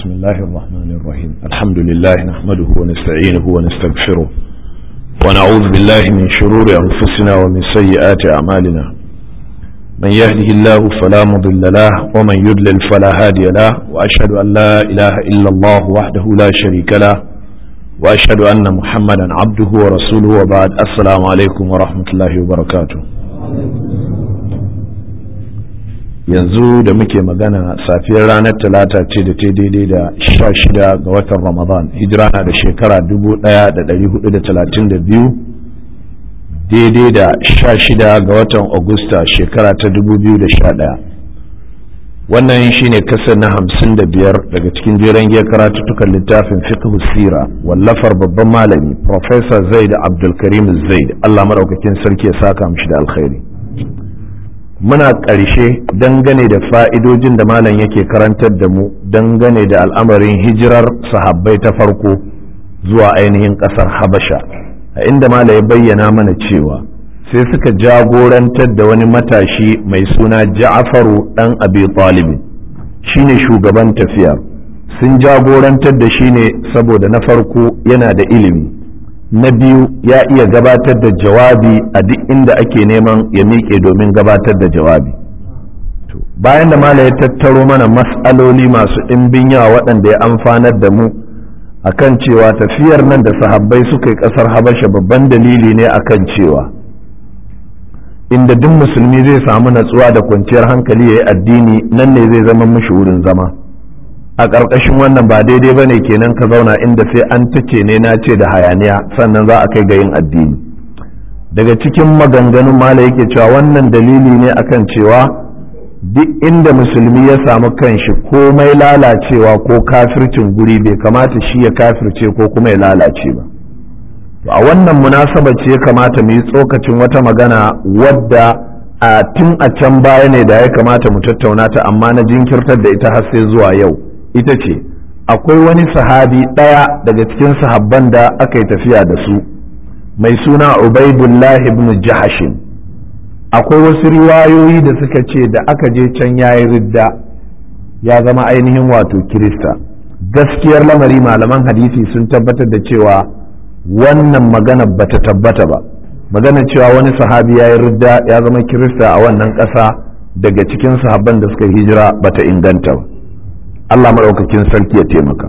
بسم الله الرحمن الرحيم الحمد لله نحمده ونستعينه ونستغفره ونعوذ بالله من شرور أنفسنا ومن سيئات أعمالنا من يهده الله فلا مضل له ومن يضلل فلا هادي له وأشهد أن لا إله إلا الله وحده لا شريك له وأشهد أن محمدا عبده ورسوله وبعد السلام عليكم ورحمة الله وبركاته yanzu da muke magana safiyar ranar talata ce da ta daidai da sha shida ga watan ramadan hijira na da shekara dubu daya da dari hudu da talatin da biyu daidai da sha shida ga watan agusta shekara ta dubu biyu da sha daya wannan shine kasar na hamsin da biyar daga cikin jeren giya karatuttukan littafin fiqh sira wallafar babban malami professor zaid abdulkarim zaid allah maɗaukakin sarki ya saka mishi da alkhairi muna ƙarshe dangane da fa'idojin da malam yake karantar da mu dangane da al'amarin hijirar sahabbai ta farko zuwa ainihin ƙasar habasha a inda malam ya bayyana mana cewa sai suka jagorantar da wani matashi mai suna ja'afaru ɗan abi talibin shine shugaban tafiyar sun jagorantar da shi ne saboda na farko yana da ilimi na biyu ya iya gabatar da jawabi a duk inda ake neman ya miƙe domin gabatar da jawabi bayan da mala ya tattaro mana mas'aloli masu ɗimbin yawa waɗanda ya amfanar da mu akan cewa tafiyar nan da sahabbai suka yi ƙasar habasha babban dalili ne akan cewa inda duk musulmi zai samu natsuwa da kwanciyar hankali ya yi addini nan ne zai zama mishi wurin zama a ƙarƙashin wannan ba daidai ba ne kenan ka zauna inda sai an tace ne na ce da hayaniya sannan za a kai ga yin addini daga cikin maganganun mala yake cewa wannan dalili ne akan cewa duk inda musulmi ya samu kanshi komai lalacewa ko kafircin guri bai kamata shi ya kafirce ko kuma ya lalace ba a wannan munasaba ce ya kamata mu yi tsokacin wata magana wadda a tun a can baya ne da ya kamata mu tattauna ta amma na jinkirtar da ita har sai zuwa yau ita ce akwai wani sahabi ɗaya daga cikin sahabban da aka yi tafiya da su mai suna ubaidullah ibn jahashin akwai wasu riwayoyi da suka ce da aka je can yayi ridda ya zama ainihin wato kirista gaskiyar lamari malaman hadisi sun tabbatar da cewa wannan magana bata tabbata ba magana cewa wani sahabi ya yi ridda ya zama kirista a wannan ƙasa daga cikin sahabban da suka hijira bata inganta ba Allah maɗaukakin sarki ya taimaka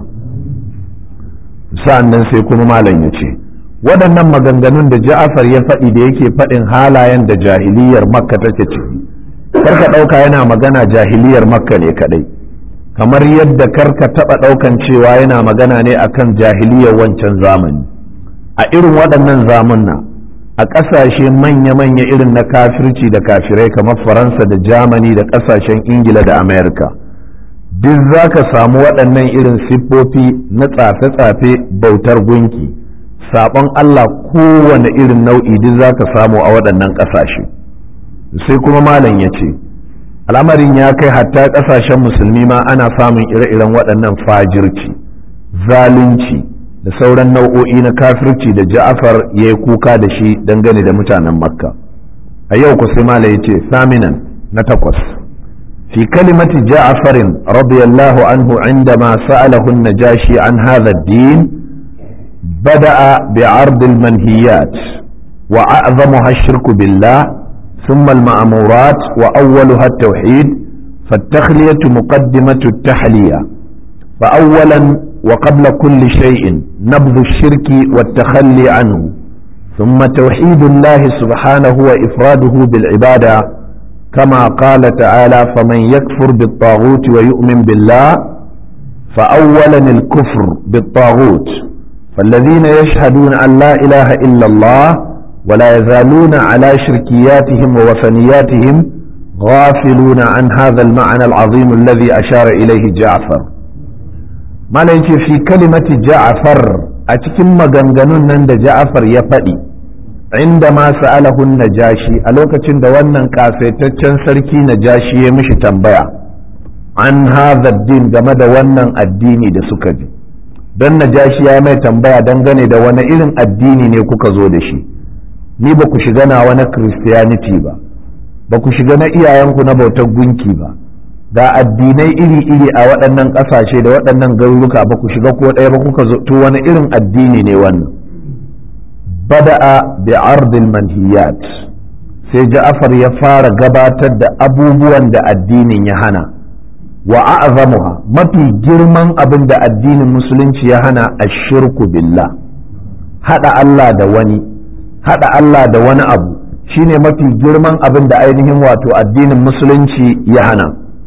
sa'an nan sai kuma malam ya ce waɗannan maganganun da ja'afar ya faɗi da yake faɗin halayen da jahiliyar makka take ciki karka ɗauka yana magana jahiliyar makka ne kaɗai kamar yadda karka taɓa ɗaukan cewa yana magana ne akan jahiliyar wancan zamani a irin waɗannan zamunna a ƙasashe manya-manya irin na kafirci da kafirai kamar faransa da jamani da ƙasashen ingila da amerika duk za ka samu waɗannan irin siffofi na tsafe-tsafe bautar gunki saɓon Allah kowane irin nau'i duk za ka samu a waɗannan ƙasashe sai kuma malam ya ce al'amarin ya kai hatta ƙasashen musulmi ma ana samun ire-iren waɗannan fajirci zalunci da sauran nau'o'i na kafirci da ja'afar ya yi kuka da shi dangane da mutanen makka a yau ku sai malam ya ce saminan na takwas في كلمة جعفر رضي الله عنه عندما سأله النجاشي عن هذا الدين بدأ بعرض المنهيات وأعظمها الشرك بالله ثم المأمورات وأولها التوحيد فالتخلية مقدمة التحلية فأولا وقبل كل شيء نبذ الشرك والتخلي عنه ثم توحيد الله سبحانه وإفراده بالعبادة كما قال تعالى فمن يكفر بالطاغوت ويؤمن بالله فأولا الكفر بالطاغوت فالذين يشهدون أن لا إله إلا الله ولا يزالون على شركياتهم ووثنياتهم غافلون عن هذا المعنى العظيم الذي أشار إليه جعفر ما في كلمة جعفر أتكم مغنغنون نند جعفر يفدي عندما سأله النجاشي ألوكة دوانا كافتتشن سركي نجاشي يمشي تنبيع عن هذا الدين game da wannan addini da suka ji don najashi ya mai tambaya dangane da wani irin addini ne kuka zo da shi ni ba ku shiga na wani christianity ba ba ku shiga na iyayenku na bautar gunki ba ga addinai iri-iri a waɗannan ƙasashe da waɗannan garuruka ba ku shiga ko ɗaya ba kuka zo to wani irin addini ne wannan bada'a bi ardil manhiyat sai ja'afar ya fara gabatar da abubuwan da addinin ya hana wa a'zamuha mafi girman abin da addinin musulunci ya hana ashirku billah hada Allah da wani hada Allah da wani abu shine mafi girman abin da ainihin wato addinin musulunci ya hana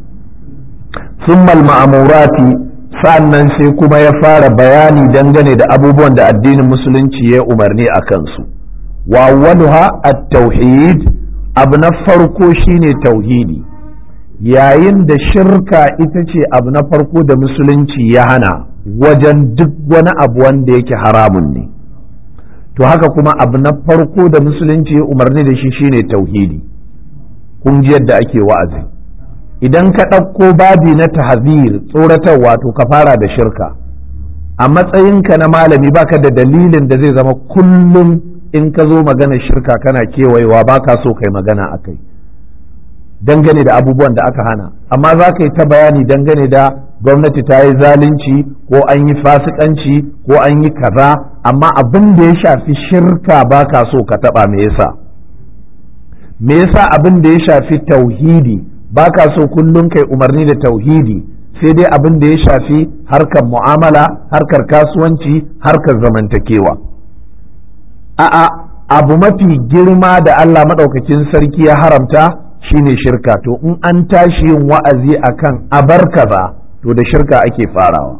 summal ma'amurati sa'annan sai kuma ya fara bayani dangane da abubuwan da addinin musulunci ya umarni a kansu wa awwaluha at-tauhid abu na farko shine tauhidi yayin da shirka ita ce abu na farko da musulunci ya hana wajen duk wani abu wanda yake haramun ne to haka kuma abu na farko da musulunci ya umarni da shi shine tauhidi kun ji yadda ake wa'azi idan ka ɗauko babi na tahzir tsoratarwa to ka fara da shirka a matsayinka na malami baka da dalilin da zai zama kullum in ka zo magana shirka kana kewayewa baka so kai magana a kai dangane da abubuwan da aka hana amma za ka yi ta bayani dangane da gwamnati ta yi zalunci ko an yi fasikanci ko an yi kaza amma abin da ya shafi shirka baka so ka taɓa me yasa me yasa abin da ya shafi tauhidi ba ka so kullum kai umarni da tauhidi sai dai abin da ya shafi harkar mu'amala harkar kasuwanci harkar zamantakewa a'a abu mafi girma da Allah maɗaukakin sarki ya haramta shine shirka to in an tashi yin wa'azi akan abar kaza to da shirka ake farawa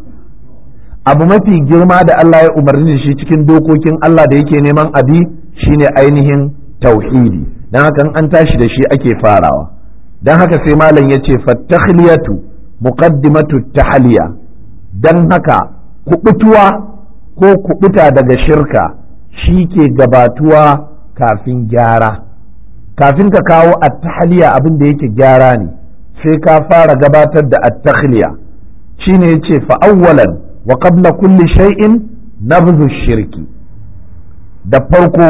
abu mafi girma da Allah ya umarni da shi cikin dokokin Allah da yake neman abi shine ainihin tauhidi don haka an tashi da shi ake farawa don haka sai malam ya ce fattakhliyatu muqaddimatu tahliya don haka kubutuwa ko kubuta daga shirka shi ke gabatuwa kafin gyara kafin ka kawo at-tahliya abin da yake gyara ne sai ka fara gabatar da at-takhliya shine yace fa awwalan wa qabla kulli shay'in nabdhu shirki da farko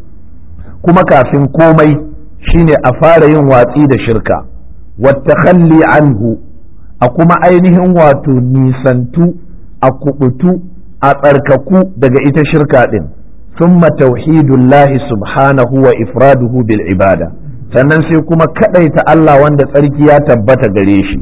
kuma kafin komai shine a fara yin watsi da shirka wattakhalli anhu a kuma ainihin wato nisantu a kubutu a tsarkaku daga ita shirka din thumma tauhidullahi subhanahu wa ifraduhu bil ibada sannan sai kuma kadaita Allah wanda tsarki ya tabbata gare shi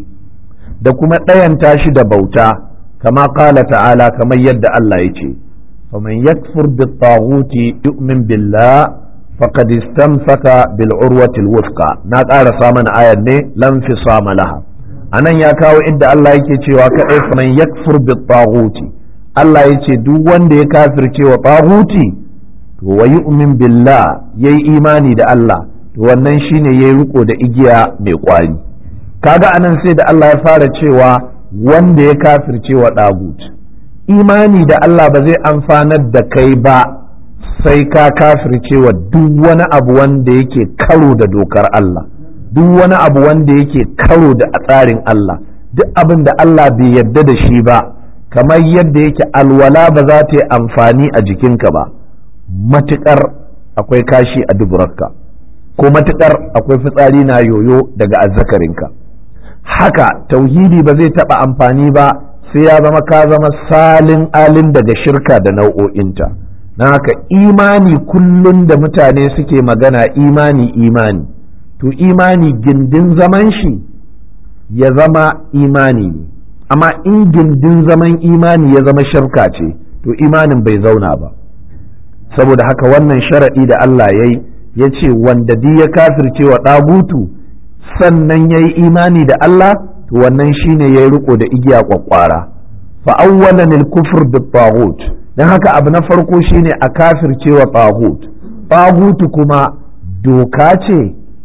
da kuma ɗayanta shi da bauta kama qala ta'ala kamar yadda Allah ya ce faman yakfur bit taghuti yu'min billah فقد استمسك بالعروة الوثقى na ƙarasa mana ayar ne lam fi sama laha anan ya kawo inda Allah yake cewa kadai faman yakfur bi taghuti Allah yace duk wanda ya kafirce wa taghuti to wa yu'min billah yayi imani da Allah to wannan shine yayi riko da igiya mai kwari kaga anan sai da Allah ya fara cewa wanda ya kafirce wa tagut imani da Allah ba zai amfanar da kai ba sai ka kafirce wa duk wani abu wanda yake karo da dokar Allah duk wani abu wanda yake karo da tsarin Allah duk abin da Allah bai yarda da shi ba kamar yadda yake alwala ba za ta yi amfani a jikinka ba matuƙar akwai kashi a duburarka ko matuƙar akwai fitsari na yoyo daga azzakarinka haka tauhidi ba zai taɓa amfani ba sai ya zama ka zama salin alin daga shirka da nau'o'inta. na haka imani kullum da mutane suke magana imani imani to imani gindin zaman shi ya zama imani ne amma in gindin zaman imani ya zama shirka ce to imanin bai zauna ba saboda haka wannan sharaɗi da Allah ya yi ya ce wanda di ya kafirce wa ɗagutu sannan ya yi imani da Allah to wannan shine ya yi riko da igiya kwakwara fa awwalan al-kufr bit don haka abu na farko shine a kafircewa tagut tagutu kuma doka ce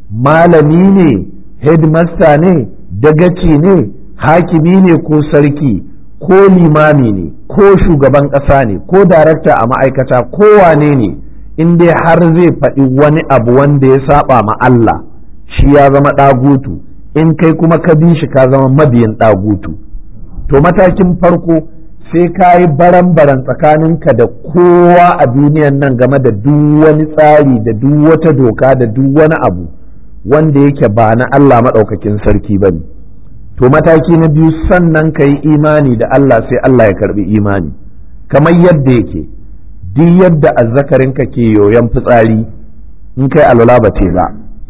malami ne headmaster ne dagaci ne hakimi ne ko sarki ko limami ne ko shugaban ƙasa ne ko darakta a ma'aikata ko wane ne in dai har zai faɗi wani abu wanda ya saba ma Allah shi ya zama ɗagutu in kai kuma ka bi shi ka zama mabiyin ɗagutu to matakin farko sai ka yi baran-baran tsakaninka da kowa a duniyan nan game da duk wani tsari da duk wata doka da duk wani abu wanda yake ba na Allah maɗaukakin sarki ba ne to mataki na biyu sannan ka yi imani da Allah sai Allah ya karbi imani kamar yadda yake duk yadda azzakarinka ke yoyon fitsari in kai alwala ba te ba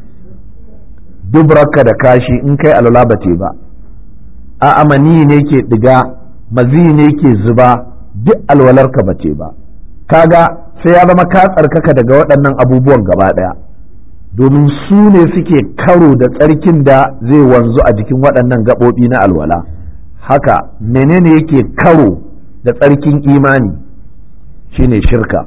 dubrarka da kashi in kai alwala ba te ba a amani ne ke diga mazi ne ke zuba duk alwalarka ba te ba kaga sai ya zama ka tsarkaka daga waɗannan abubuwan gaba ɗaya domin su ne suke karo da tsarkin da zai wanzu a jikin waɗannan gaɓoɓi na alwala haka menene yake karo da tsarkin imani shine shirka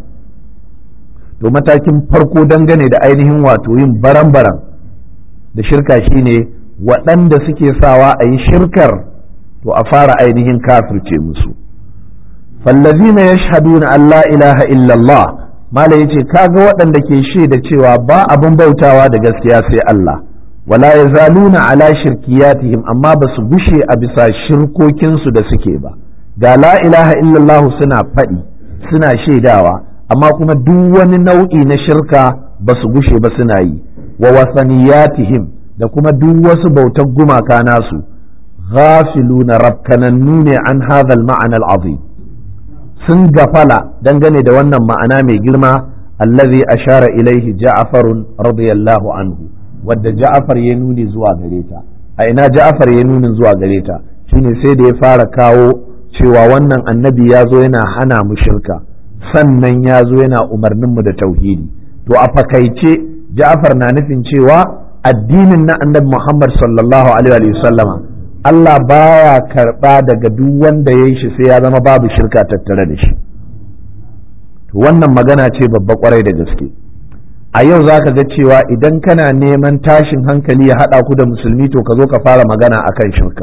to matakin farko dangane da ainihin wato yin baran-baran da shirka shine waɗanda suke sawa a yi shirkar to a fara ainihin kafirce musu fallazina yashhaduna an la ilaha illallah mala yace kaga waɗanda ke shaida cewa ba abin bautawa da gaskiya sai Allah wala yazaluna ala shirkiyatihim amma ba su gushe a bisa shirkokinsu da suke ba ga la ilaha illallah suna faɗi suna shaidawa amma kuma duk wani nau'i na shirka ba su gushe ba suna yi wa wasaniyatihim da kuma duk wasu bautar gumaka nasu ghafiluna rabkanannu ne an hadha al-ma'ana al-azim sun gafala dangane da wannan ma'ana mai girma allazi ashara ilaihi ja'farun radiyallahu anhu wadda ja'far ya nuni zuwa gare ta a ina ja'far ya nuni zuwa gare ta shine sai da ya fara kawo cewa wannan annabi ya zo yana hana mu shirka sannan ya zo yana umarnin mu da tauhidi to a fakaice ja'far na nufin cewa addinin na annabi muhammad sallallahu alaihi wa sallama Allah baya karɓa daga duk wanda ya yi shi sai ya zama babu shirka tattare da shi wannan magana ce babba kwarai da gaske a yau za ka ga cewa idan kana neman tashin hankali ya haɗa ku da musulmi to ka zo ka fara magana akan shirka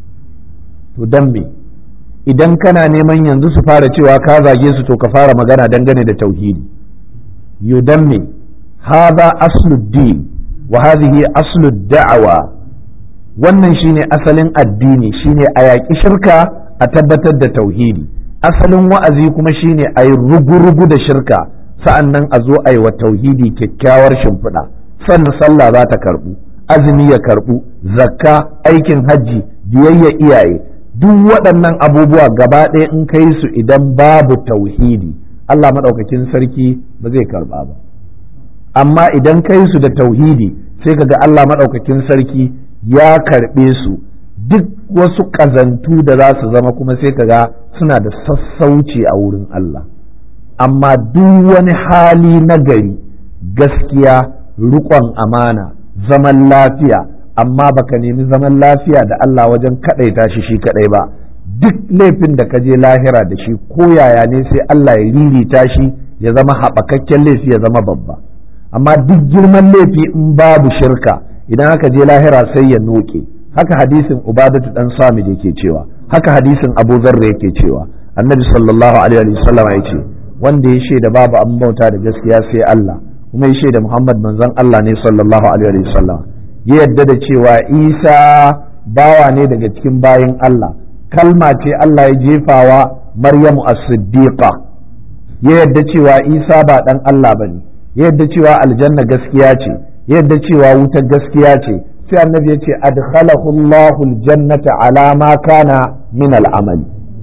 to don me idan kana neman yanzu su fara cewa ka zage su to ka fara magana dangane da tauhidi yo don me hadha asluddin wa hadhihi aslud da'awa wannan shine asalin addini shine a yaƙi shirka a tabbatar da tauhidi asalin wa'azi kuma shine a yi rugu-rugu da shirka sa'an nan a zo a yi wa tauhidi kyakkyawar shimfiɗa sannan sallah za ta karɓu azumi ya karɓu zakka aikin hajji biyayya iyaye duk waɗannan abubuwa gaba ɗaya in kai su idan babu tauhidi Allah maɗaukakin sarki ba zai karɓa ba amma idan kai su da tauhidi sai ka ga Allah maɗaukakin sarki ya karɓe su duk wasu ƙazantu da za su zama kuma sai ka ga suna da sassauci a wurin Allah amma duk wani hali na gari gaskiya riƙon amana zaman lafiya amma baka nemi zaman lafiya da Allah wajen kaɗaita shi shi kaɗai ba duk laifin da ka je lahira da shi ko yaya ne sai Allah ya ririta shi ya zama haɓakakken laifi ya zama babba amma duk girman laifi in babu shirka idan aka je lahira sai ya noke haka hadisin ubadatu dan sami da yake cewa haka hadisin abu zarra yake cewa annabi sallallahu alaihi wa sallam ya ce wanda ya shaida babu an bauta da gaskiya sai Allah kuma ya shaida Muhammad manzon Allah ne sallallahu alaihi wa sallam ya yadda da cewa Isa bawa ne daga cikin bayin Allah kalma ce Allah ya jefawa Maryamu as-Siddiqa ya yadda cewa Isa ba dan Allah bane ya yadda cewa aljanna gaskiya ce ya yadda cewa wutar gaskiya ce sai annabi ya ce adkhalahu Allahu aljannata ala ma kana min al'amali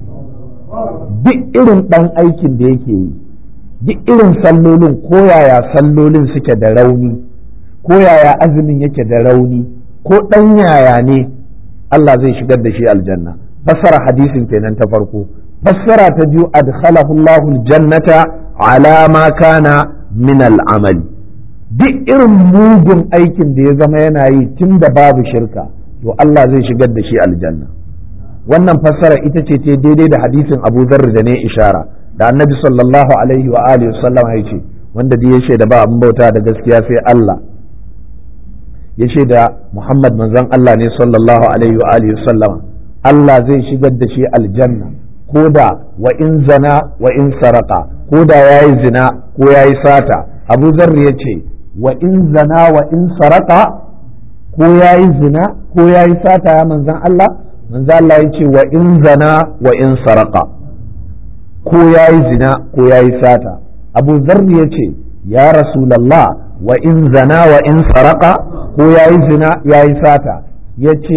duk irin dan aikin da yake yi duk irin sallolin ko yaya sallolin suke da rauni ko yaya azumin yake da rauni ko dan yaya ne Allah zai shigar da shi aljanna fassara hadisin kenan ta farko fassara ta biyu adkhalahu Allahu aljannata ala ma kana min al'amali duk irin mugun aikin da ya zama yana yi tun da babu shirka to Allah zai shigar da shi aljanna wannan fassara ita ce ta daidai da hadisin Abu Dharr da ne ishara da Annabi sallallahu alaihi wa alihi sallam ya ce wanda da ya shaida ba abin bauta da gaskiya sai Allah ya shaida Muhammad manzon Allah ne sallallahu alaihi wa alihi sallam Allah zai shigar da shi aljanna ko da wa in zana wa in saraka ko da yayi zina ko yayi sata Abu Dharr ya ce wa in zana wa in saraka ko ya yi zina ko ya yi sata ya manzan Allah manzan Allah ya ce wa in zana wa in saraka ko ya yi zina ko ya yi sata abu zarri ya ce ya rasulallah wa in zana wa in saraka ko ya yi zina ya yi sata ya ce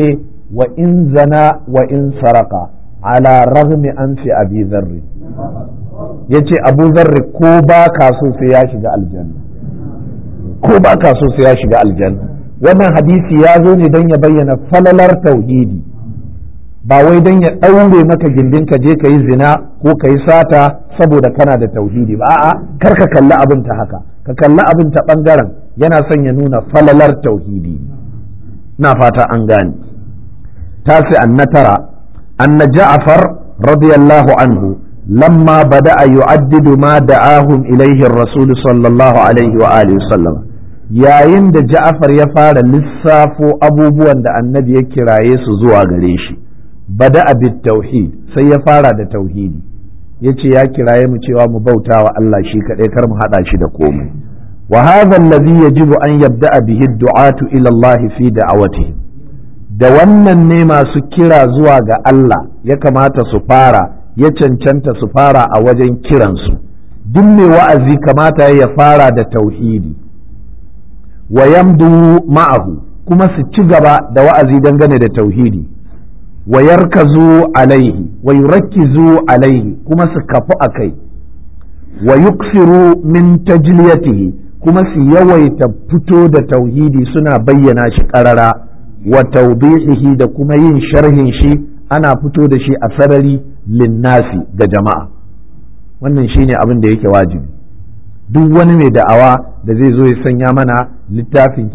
wa in zana wa in saraka ala ragmi an fi abi zarri yace abu zarri ko ba ka so sai ya shiga aljanna ko ba ka so sai ya shiga aljanna wannan hadisi ya zo ne don ya bayyana falalar tauhidi ba wai don ya ɗaure maka gindin ka je ka yi zina ko ka yi sata saboda kana da tauhidi ba a'a kar ka kalli abin ta haka ka kalli abin ta ɓangaren yana son ya nuna falalar tauhidi na fata an gane tasi an na tara anna ja'far radiyallahu anhu lamma bada'a yu'addidu ma da'ahum ilaihi ar-rasul sallallahu alaihi wa alihi sallam yayin da ja'far ya fara lissafo abubuwan da annabi ya kiraye su zuwa gare shi bada'a bit tauhid sai ya fara da tauhidi yace ya kiraye mu cewa mu bauta wa Allah shi kadai kar mu hada shi da komai wa hadha alladhi yajibu an yabda'a bihi ad-du'atu ila Allah fi da'awatihi da wannan ne masu kira zuwa ga Allah ya kamata su fara ya cancanta su fara a wajen kiransu duk mai wa'azi kamata ya fara da tauhidi wa yamdu ma'ahu kuma su ci gaba da wa'azi dangane da tauhidi wa yarkazu alaihi wa yurakkizu alaihi kuma su kafu a kai wa yuksiru min tajliyatihi kuma su yawaita fito da tauhidi suna bayyana shi ƙarara wa tawdihihi da kuma yin sharhin shi ana fito da shi a sarari linnasi ga jama'a wannan shine abin da yake wajibi duk wani mai da'awa da zai zo ya sanya mana littafin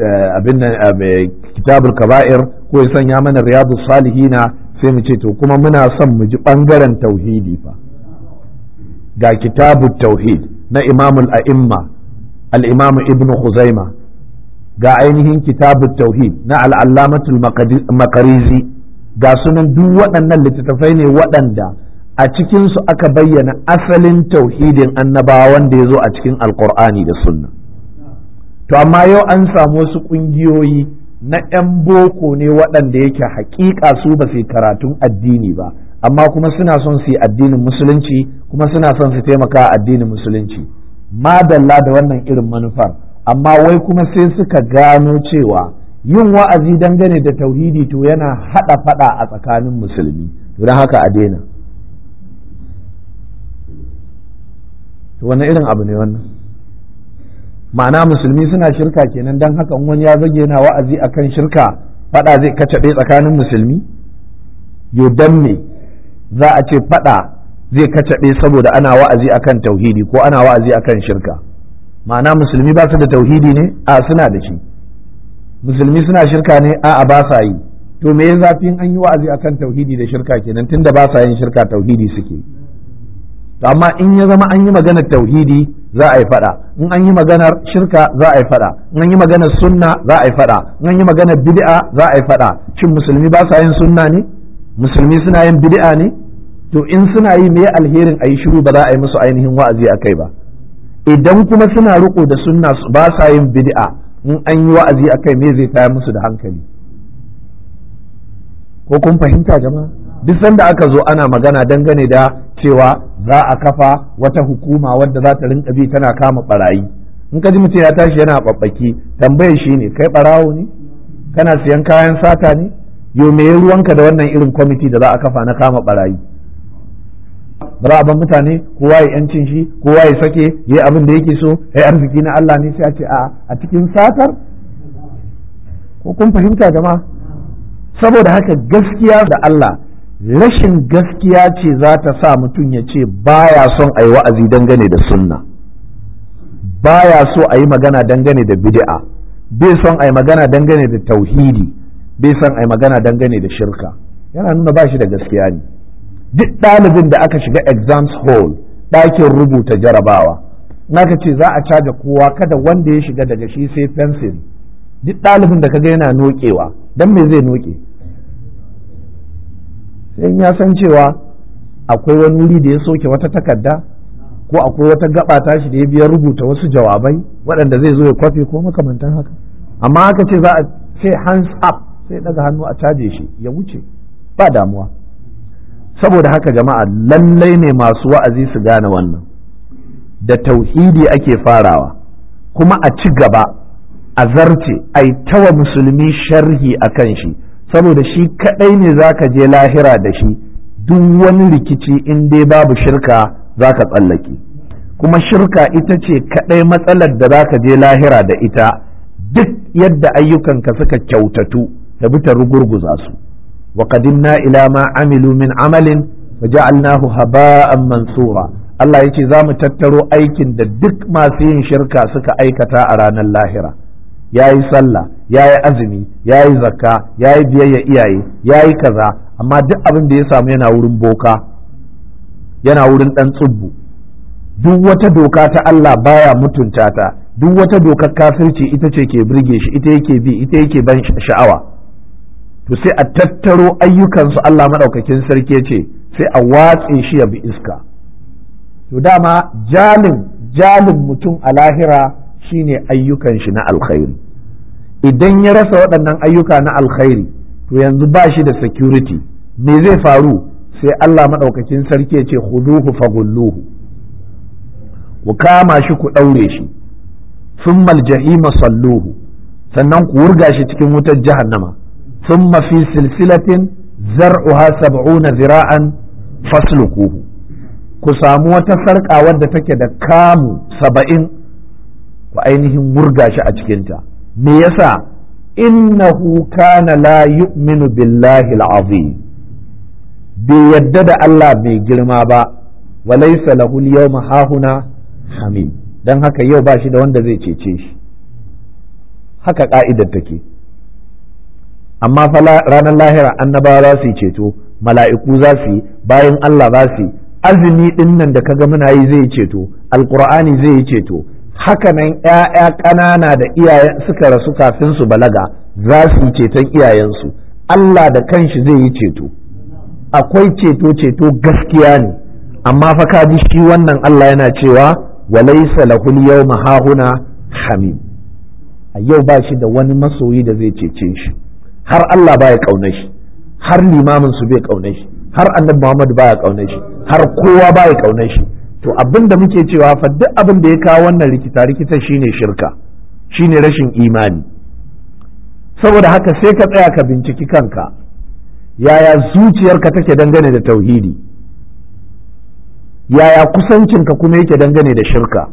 kitabul kaba'ir ko ya sanya mana riyadu salihina sai mu ce to kuma muna son mu ji ɓangaren tauhidi fa ga kitabut tauhid na imamul a'imma al-imam ibnu khuzaima ga ainihin kitabut tauhid na al'allamatul makarizi ga sunan duk waɗannan littattafai ne waɗanda a cikinsu aka bayyana asalin tauhidin annabawa wanda ya zo a cikin alkur'ani da sunna to amma yau an samu wasu ƙungiyoyi na 'yan boko ne waɗanda yake haƙiƙa su ba su karatun addini ba amma kuma suna son su yi addinin musulunci kuma suna son su taimaka addinin musulunci madalla da wannan irin manufar amma wai kuma sai suka gano cewa yin wa'azi dangane da tauhidi to yana haɗa faɗa a tsakanin musulmi don haka a daina to wani irin abu ne wannan ma'ana musulmi suna shirka kenan don haka wani ya zage yana wa'azi akan shirka faɗa zai kacaɓe tsakanin musulmi yo dan me za a ce faɗa zai kacaɓe saboda ana wa'azi akan tauhidi ko ana wa'azi akan shirka ma'ana musulmi ba su da tauhidi ne a suna da shi musulmi suna shirka ne a a ba sa yi to me ya zafi an yi wa'azi akan tauhidi da shirka kenan tunda ba sa yin shirka tauhidi suke to amma in ya zama an yi maganar tauhidi za a yi fada in an yi maganar shirka za a yi fada in an yi maganar sunna za a yi fada in an yi maganar bid'a za a yi fada shin musulmi ba sa yin sunna ne musulmi suna yin bid'a ne to in suna yi me alherin a yi shiru ba za a yi musu ainihin wa'azi a kai ba idan kuma suna riko da sunna ba sa yin bid'a in an yi wa'azi a kai me zai tayar musu da hankali ko kun fahimta jama'a duk sanda aka zo ana magana dangane da cewa za a kafa wata hukuma wadda za ta rinka bi tana kama barayi in ka ji mutum ya tashi yana babbaki tambayar shi ne kai barawo ne kana siyan kayan sata ne yo me ruwanka da wannan irin kwamiti da za a kafa na kama barayi ba za a ban mutane kowa ya yancin shi kowa ya sake ya abin da yake so ya arziki na Allah ne sai a ce a a cikin satar ko kun fahimta jama'a saboda haka gaskiya da Allah rashin gaskiya ce za ta sa mutum ya ce baya son a yi wa'azi dangane da sunna baya so a yi magana dangane da bid'a bai son a yi magana dangane da tauhidi bai son a yi magana dangane da shirka yana nuna ba shi da gaskiya ne duk ɗalibin da aka shiga exams hall ɗakin rubuta jarabawa naka ce za a caja kowa kada wanda ya shiga daga shi sai fensiri duk ɗalibin da kaga yana nokewa don me zai noke sai ya san cewa akwai wani wuri da ya soke wata takarda ko akwai wata gaba tashi da ya biya rubuta wasu jawabai waɗanda zai zo ya kwafe ko makamantan haka amma aka ce za a ce hands up sai daga hannu a caje shi ya wuce ba damuwa saboda haka jama'a lallai ne masu wa'azi su gane wannan da tauhidi ake farawa kuma a ci gaba a zarce a yi tawa musulmi sharhi a kan shi saboda shi kadai ne zaka je lahira da shi duk wani rikici in dai babu shirka zaka tsallake kuma shirka ita ce kadai matsalar da zaka je lahira da ita duk yadda ayyukanka suka kyautatu da bi ta rugurguza su wa qadimna ila ma amilu min amalin faja'alnahu haba'an mansura Allah yace za mu tattaro aikin da duk masu yin shirka suka aikata a ranar lahira yayi sallah yayi azumi yayi zakka yayi biyayya iyaye yayi kaza amma duk abin da ya samu yana wurin boka yana wurin dan tsubbu duk wata doka ta Allah baya mutunta ta duk wata dokar kafirci ita ce ke birge shi ita yake bi ita yake ban sha'awa to sai a tattaro ayyukansu Allah maɗaukakin sarki ce sai a watse shi ya bi iska to dama jalin jalin mutum a lahira shine ayyukan shi na alkhairi idan ya rasa waɗannan ayyuka na alkhairi to yanzu ba shi da security me zai faru sai Allah maɗaukakin sarki ya ce huduhu fagulluhu ku kama shi ku ɗaure shi sun jahima salluhu sannan ku wurga shi cikin wutar jahannama ثم في سلسلة زرعها سبعون ذراعا فاسلكوه ku samu wata sarƙa wadda take da kamu saba'in ku ainihin murga shi a cikinta me yasa innahu kana la yu'minu billahi al'azim bai yadda da Allah mai girma ba wa laysa lahu al-yawma hahuna hamid dan haka yau ba shi da wanda zai cece shi haka ka'idar take amma fa ranar lahira annabawa za su yi ceto mala'iku za su yi bayan Allah za su yi azumi din nan da kaga muna yi zai ceto alqur'ani zai yi ceto haka nan ƴaƴa ƙanana da iyaye suka rasu kafin su balaga za su yi ceton iyayensu Allah da kanshi zai yi ceto akwai ceto ceto gaskiya ne amma fa ka ji shi wannan Allah yana cewa walaysa lahul yawma hahuna hamim a yau ba shi da wani masoyi da zai cece shi har Allah baya ƙaunar shi har limamin su bai ƙaunar shi har annabi Muhammad baya ƙaunar shi har kowa baya ƙaunar shi to abin da muke cewa fa duk abin da ya kawo wannan rikita rikita shine shirka shine rashin imani saboda haka sai ka tsaya ka binciki kanka yaya zuciyarka take dangane da tauhidi yaya kusancinka kuma yake dangane da shirka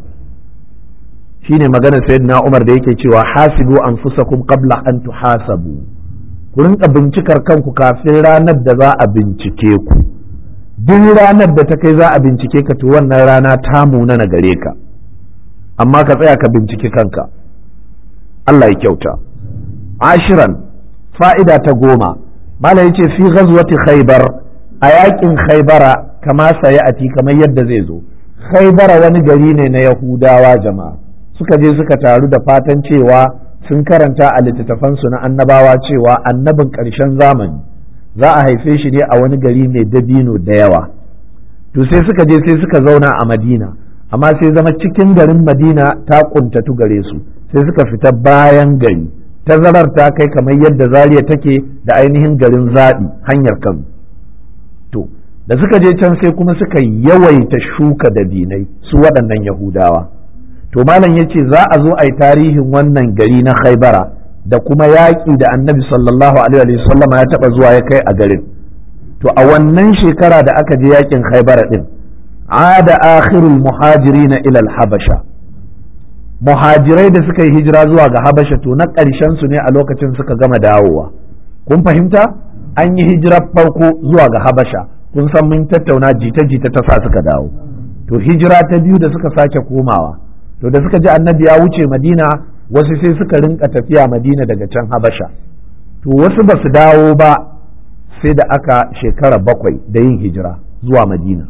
shine maganar sayyidina Umar da yake cewa hasibu anfusakum qabla an tuhasabu ku rinka bincikar kanku kafin ranar da za a bincike ku duk ranar da ta kai za a bincike ka to wannan rana ta muna na gare ka amma ka tsaya ka binciki kanka Allah ya kyauta ashiran fa'ida ta goma mala yace fi ghazwati khaybar a yakin khaybara kama sayati kamar yadda zai zo khaybara wani gari ne na yahudawa jama'a suka je suka taru da fatan cewa sun karanta a littattafansu na annabawa cewa annabin ƙarshen zamani za a haife shi ne a wani gari mai dabino da yawa to sai suka je sai suka zauna a madina amma sai zama cikin garin madina ta kuntatu gare su sai suka fita bayan gari tazarar ta kai kamar yadda zariya take da ainihin garin zaɓi hanyar kano to da suka je can sai kuma suka yawaita shuka dabinai su waɗannan yahudawa to malam ya ce za a zo a yi tarihin wannan gari na khaibara da kuma yaƙi da annabi sallallahu alaihi wasallam ya taɓa zuwa ya kai a garin to a wannan shekara da aka je yaƙin khaibara ɗin ada akhirul muhajirina ila habasha muhajirai da suka yi hijira zuwa ga habasha to na ƙarshen su ne a lokacin suka gama dawowa kun fahimta an yi hijirar farko zuwa ga habasha kun san mun tattauna jita-jita ta sa suka dawo to hijira ta biyu da suka sake komawa to da suka ji annabi ya wuce madina wasu sai suka rinka tafiya madina daga can habasha to wasu ba su dawo ba sai da aka shekara bakwai da yin hijira zuwa madina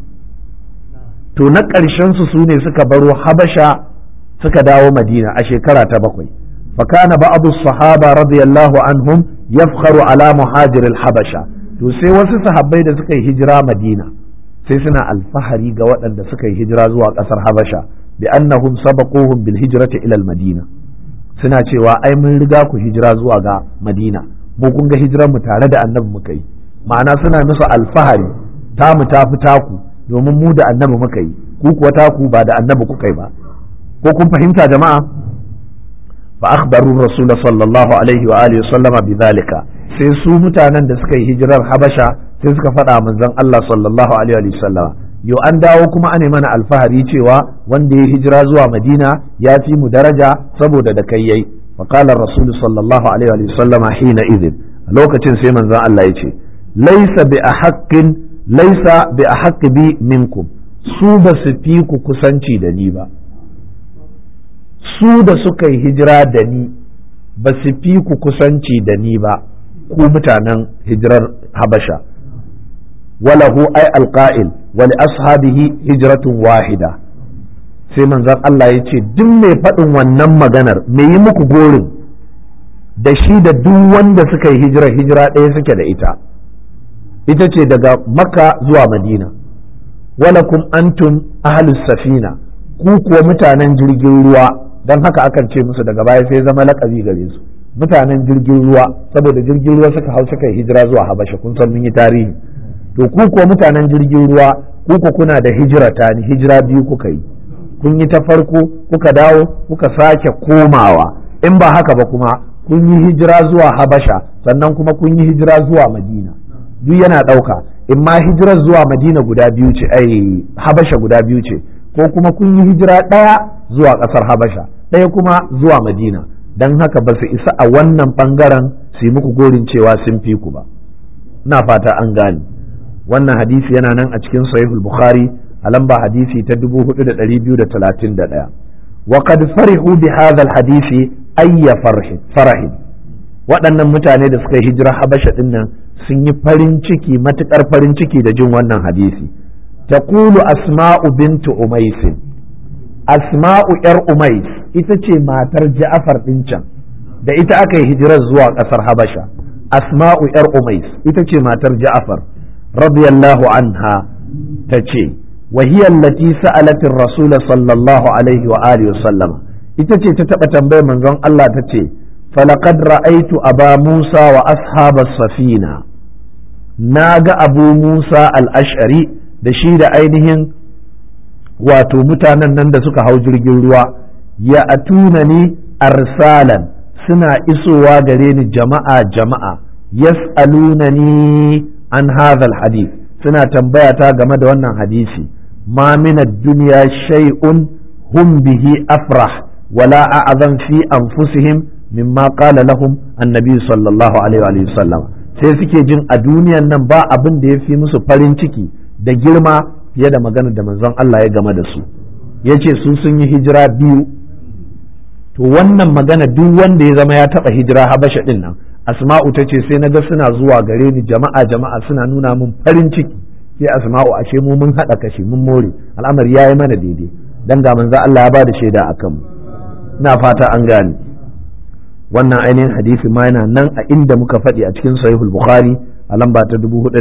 to na ƙarshen su su ne suka baro habasha suka dawo madina a shekara ta bakwai fakana ba'adu sahaba radiyallahu anhum yafkharu ala muhajir habasha to sai wasu sahabbai da suka yi hijira madina sai suna alfahari ga waɗanda suka yi hijira zuwa ƙasar habasha bi annahum sabaquhum bil hijrati ila al madina suna cewa ai mun riga ku hijira zuwa ga madina mu kun ga hijiran mu tare da annabi muka yi ma'ana suna musu alfahari ta mu ta fi taku domin mu da annabi muka yi ku kuwa taku ba da annabi kuka yi ba ko kun fahimta jama'a fa akhbaru rasul sallallahu alaihi wa alihi sallama bidhalika sai su mutanen da suka yi hijirar habasha sai suka faɗa manzon Allah sallallahu alaihi wa sallam yau an dawo kuma ane mana alfahari cewa wanda ya hijira zuwa madina ya fi mu daraja saboda da kai yayi فقال الرسول صلى الله عليه وسلم حينئذ lokacin sai manzon Allah ya ce laisa bi ahqqin laisa bi ahq bi minkum su ba su fi ku kusanci da ni ba su da suka yi hijira da ni ba su fi ku kusanci da ni ba ku mutanen hijirar habasha walahu ai alqa'il wa li ashabihi hijratun wahida sai manzon Allah ya ce duk mai faɗin wannan maganar mai yi muku gorin da shi da duk wanda suka yi hijira hijira ɗaya suke da ita ita ce daga makka zuwa madina walakum antum ahlus safina ku kuwa mutanen jirgin ruwa don haka akan ce musu daga baya sai zama lakabi gare su mutanen jirgin ruwa saboda jirgin ruwa suka hau suka yi hijira zuwa habasha kun san mun yi tarihi to ku kuwa mutanen jirgin ruwa ku ku kuna da hijira ta ni hijira biyu kuka yi kun yi ta farko kuka dawo kuka sake komawa in ba haka ba kuma kun yi hijira zuwa habasha sannan kuma kun yi hijira zuwa madina duk yana ɗauka in ma hijirar zuwa madina guda biyu ce ai habasha guda biyu ce ko kuma kun yi hijira ɗaya zuwa ƙasar habasha ɗaya kuma zuwa madina don haka ba su isa a wannan ɓangaren su yi muku gorin cewa sun fi ku ba ina fata an gane wannan hadisi yana nan a cikin sahihul bukhari a lamba hadisi ta 4231 wa qad farihu bi hadha al hadisi ayya farahin waɗannan mutane da suka yi hijira habasha din nan sun yi farin ciki matukar farin ciki da jin wannan hadisi taqulu asma'u bintu umais asma'u yar umais ita ce matar ja'far din can da ita aka yi hijirar zuwa ƙasar habasha asma'u yar umais ita ce matar ja'far radiyallahu anha ta ce وهي التي سألت الرسول صلى الله عليه وآله وسلم ita ce ta taɓa tambayar manzon Allah ta ce falaqad ra'aitu aba Musa wa ashabas safina na ga abu Musa al-ash'ari da shi da ainihin wato mutanen nan da suka hau jirgin ruwa ya atuna ni arsalan suna isowa gare ni jama'a jama'a yas'alunani an hadha hadith suna tambaya ta game da wannan hadisi ma min ad-dunya shay'un hum bihi afrah wala a'zam fi anfusihim mimma qala lahum annabi sallallahu alaihi wa sallam sai suke jin a duniyan nan ba abin da ya fi musu farin ciki da girma fiye da magana da manzon Allah ya game da su yace su sun yi hijira biyu to wannan magana duk wanda ya zama ya taba hijira habasha din nan asma'u ta ce sai na ga suna zuwa gare ni jama'a jama'a suna nuna min farin ciki sai asma'u ashe mu mun haɗa kashi mun more al'amari ya yi mana daidai dan ga manzo Allah ya bada shaida akan mu ina fata an gane wannan ainihin hadisi ma yana nan a inda muka faɗi a cikin sahihul bukhari a lamba ta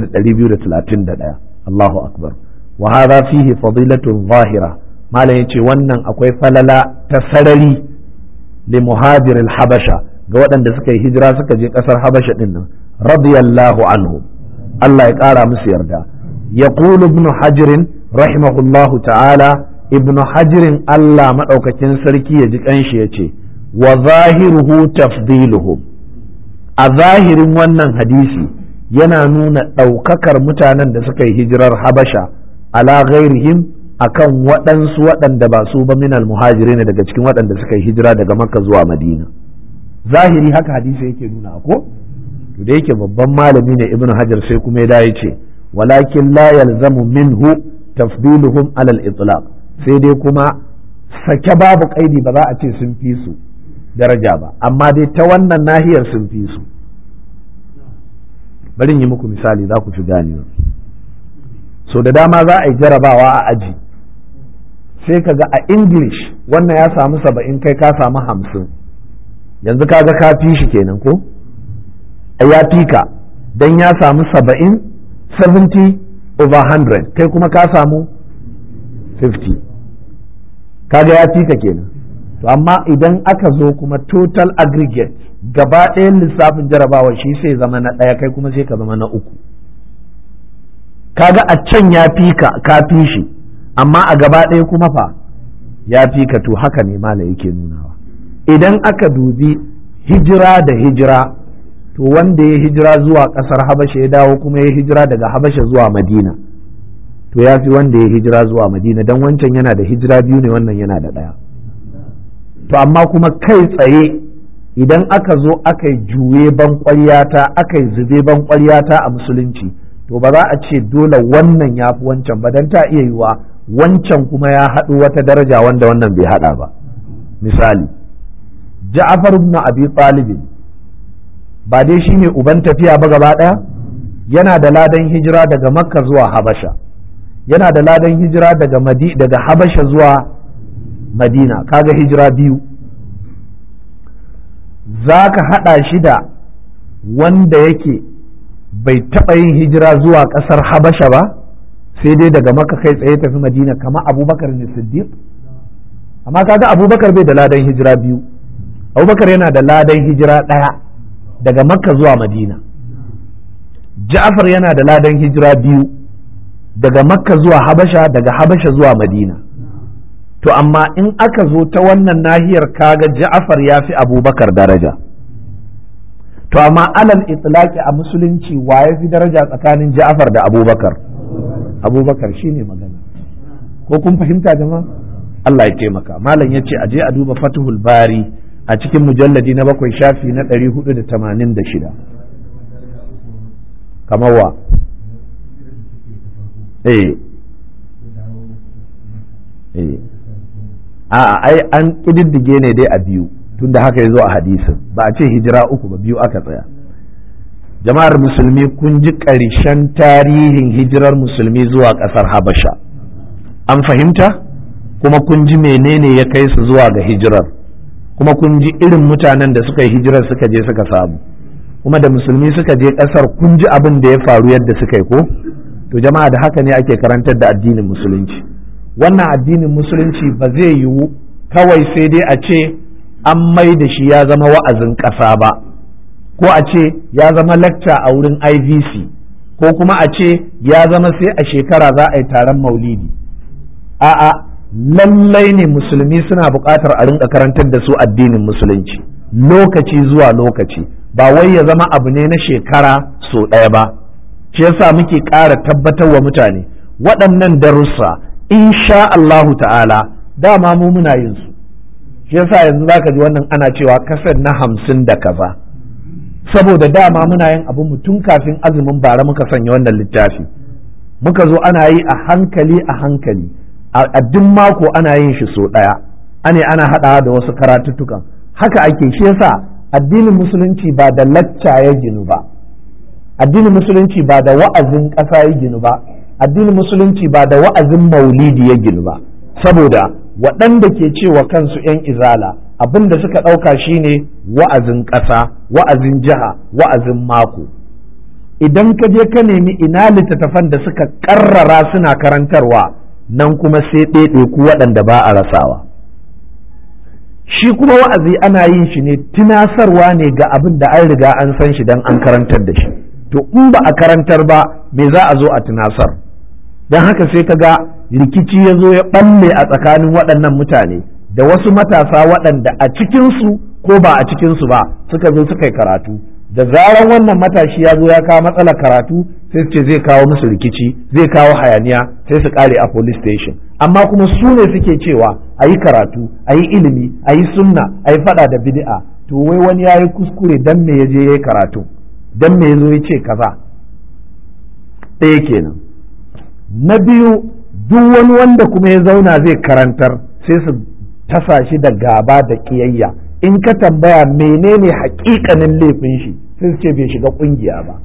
4231 Allahu akbar wa hadha fihi fadilatun zahira malam yace wannan akwai falala ta sarari li muhajiril habasha ga waɗanda suka yi hijira suka je ƙasar habasha ɗin nan radiyallahu anhu Allah ya ƙara musu yarda ya ibn hajirin rahimahullahu ta'ala ibn hajirin Allah maɗaukakin sarki ya ji ƙanshi ya ce wa zahiruhu tafdiluhu a zahirin wannan hadisi yana nuna ɗaukakar mutanen da suka yi hijirar habasha ala ghairihim akan waɗansu waɗanda ba su ba minal muhajirin daga cikin waɗanda suka yi hijira daga makka zuwa madina zahiri haka hadisi yake nuna ko to da yake babban malami ne ibnu hajar sai kuma ya dace ce walakin la yalzamu minhu tafdiluhum ala al-itlaq sai dai kuma sake babu kaidi ba za a ce sun fi su daraja ba amma dai ta wannan nahiyar sun fi su bari yi muku misali za ku fi ganewa so da dama za a yi jarabawa a aji sai ka ga a english wannan ya samu saba'in kai ka samu hamsin yanzu kaga ka fi shi kenan ko ya fi ka don ya samu saba'in 70 over 100 kai kuma ka samu 50 kaga ya fi ka kenan to amma idan aka zo kuma total aggregate gaba ɗayan lissafin jarabawa shi sai zama na ɗaya kai kuma sai ka zama na uku kaga a can ya fi ka ka fi shi amma a gaba ɗaya kuma fa ya fi ka to haka ne mala yake nunawa idan aka dubi hijira da hijira to wanda ya hijira zuwa ƙasar habasha ya dawo kuma ya hijira daga habasha zuwa madina to ya fi wanda ya hijira zuwa madina don wancan yana da hijira biyu ne wannan yana da ɗaya to amma kuma kai tsaye idan aka zo aka yi juye ban aka yi zube ban a musulunci to ba za a ce dole wannan ya fi wancan ba don ta iya yiwa wancan kuma ya haɗu wata daraja wanda wannan bai haɗa ba misali ja'afar ibn abi talibin ba dai shine uban tafiya ba gaba ɗaya yana da ladan hijira daga makka zuwa habasha yana da ladan hijira daga madi daga habasha zuwa madina kaga hijira biyu za ka haɗa shi da wanda yake bai taɓa yin hijira zuwa ƙasar habasha ba sai dai daga maka kai tsaye tafi madina kama abubakar ne siddiq amma kaga abubakar bai da ladan hijira biyu abubakar yana da ladan hijira ɗaya daga makka zuwa madina ja'far yana da ladan hijira biyu daga makka zuwa habasha daga habasha zuwa madina to amma in aka zo ta wannan nahiyar kaga ja'far ya fi abubakar daraja to amma alal itlaqi a musulunci wa ya fi daraja tsakanin ja'far da abubakar abubakar shine magana ko kun fahimta jama'a Allah ya taimaka malam ya ce aje a duba fatuhul bari a cikin mujalladi na bakwai shafi na ɗari hudu da tamanin da shida kamar wa eh eh a'a ai an ƙididdige ne dai a biyu tunda haka ya zo a hadisin ba a ce hijira uku ba biyu aka tsaya jama'ar musulmi kun ji ƙarshen tarihin hijirar musulmi zuwa ƙasar habasha an fahimta kuma kun ji menene ya kai su zuwa ga hijirar kuma kun ji irin mutanen da suka yi hijirar suka je suka samu kuma da musulmi suka je ƙasar kun ji abin da ya faru yadda suka yi ko to jama'a da haka ne ake karantar da addinin musulunci wannan addinin musulunci ba zai yiwu kawai sai dai a ce an mai da shi ya zama wa'azin ƙasa ba ko a ce ya zama lacca a wurin ivc ko kuma a ce ya zama sai a shekara za a yi taron maulidi a'a lallai ne musulmi suna buƙatar a rinka karantar da su addinin musulunci lokaci zuwa lokaci ba wai ya zama abu ne na shekara so ɗaya ba shi yasa muke ƙara tabbatar wa mutane waɗannan darussa insha Allahu ta'ala dama mu muna yin su shi yasa yanzu zaka ji wannan ana cewa kasar na hamsin da kaza saboda dama muna yin abu mu tun kafin azumin bara muka sanya wannan littafi muka zo ana yi a hankali a hankali a duk mako ana yin shi so ɗaya ane ana haɗawa da wasu karatuttukan haka ake shi yasa addinin musulunci ba da lacca ya ginu ba addinin musulunci ba da wa'azin ƙasa ya ginu ba addinin musulunci ba da wa'azin maulidi ya ginu ba saboda waɗanda ke cewa kansu 'yan izala abin da suka ɗauka shine wa'azin ƙasa wa'azin jiha wa'azin mako idan ka je ka nemi ina littattafan da suka ƙarrara suna karantarwa nan kuma sai ɗaiɗe ku waɗanda ba a rasawa shi kuma wa'azi ana yin shi ne tunasarwa ne ga abin da an riga an san shi don an karantar da shi to in ba a karantar ba me za a zo a tunasar don haka sai ka ga rikici ya zo ya ɓalle a tsakanin waɗannan mutane da wasu matasa waɗanda a cikinsu ko ba a cikinsu ba suka zo suka yi karatu da zaran wannan matashi ya zo ya kawo matsalar karatu sai su ce zai kawo musu rikici zai kawo hayaniya sai su kare a police station amma kuma su ne suke cewa a yi karatu a yi ilimi a yi sunna a yi fada da bid'a to wai wani ya yi kuskure dan me ya je ya yi karatu dan me ya zo ya ce kaza ɗaya kenan na biyu duk wani wanda kuma ya zauna zai karantar sai su tasa shi da gaba da ƙiyayya in ka tambaya menene hakikanin laifin shi sai su ce bai shiga kungiya ba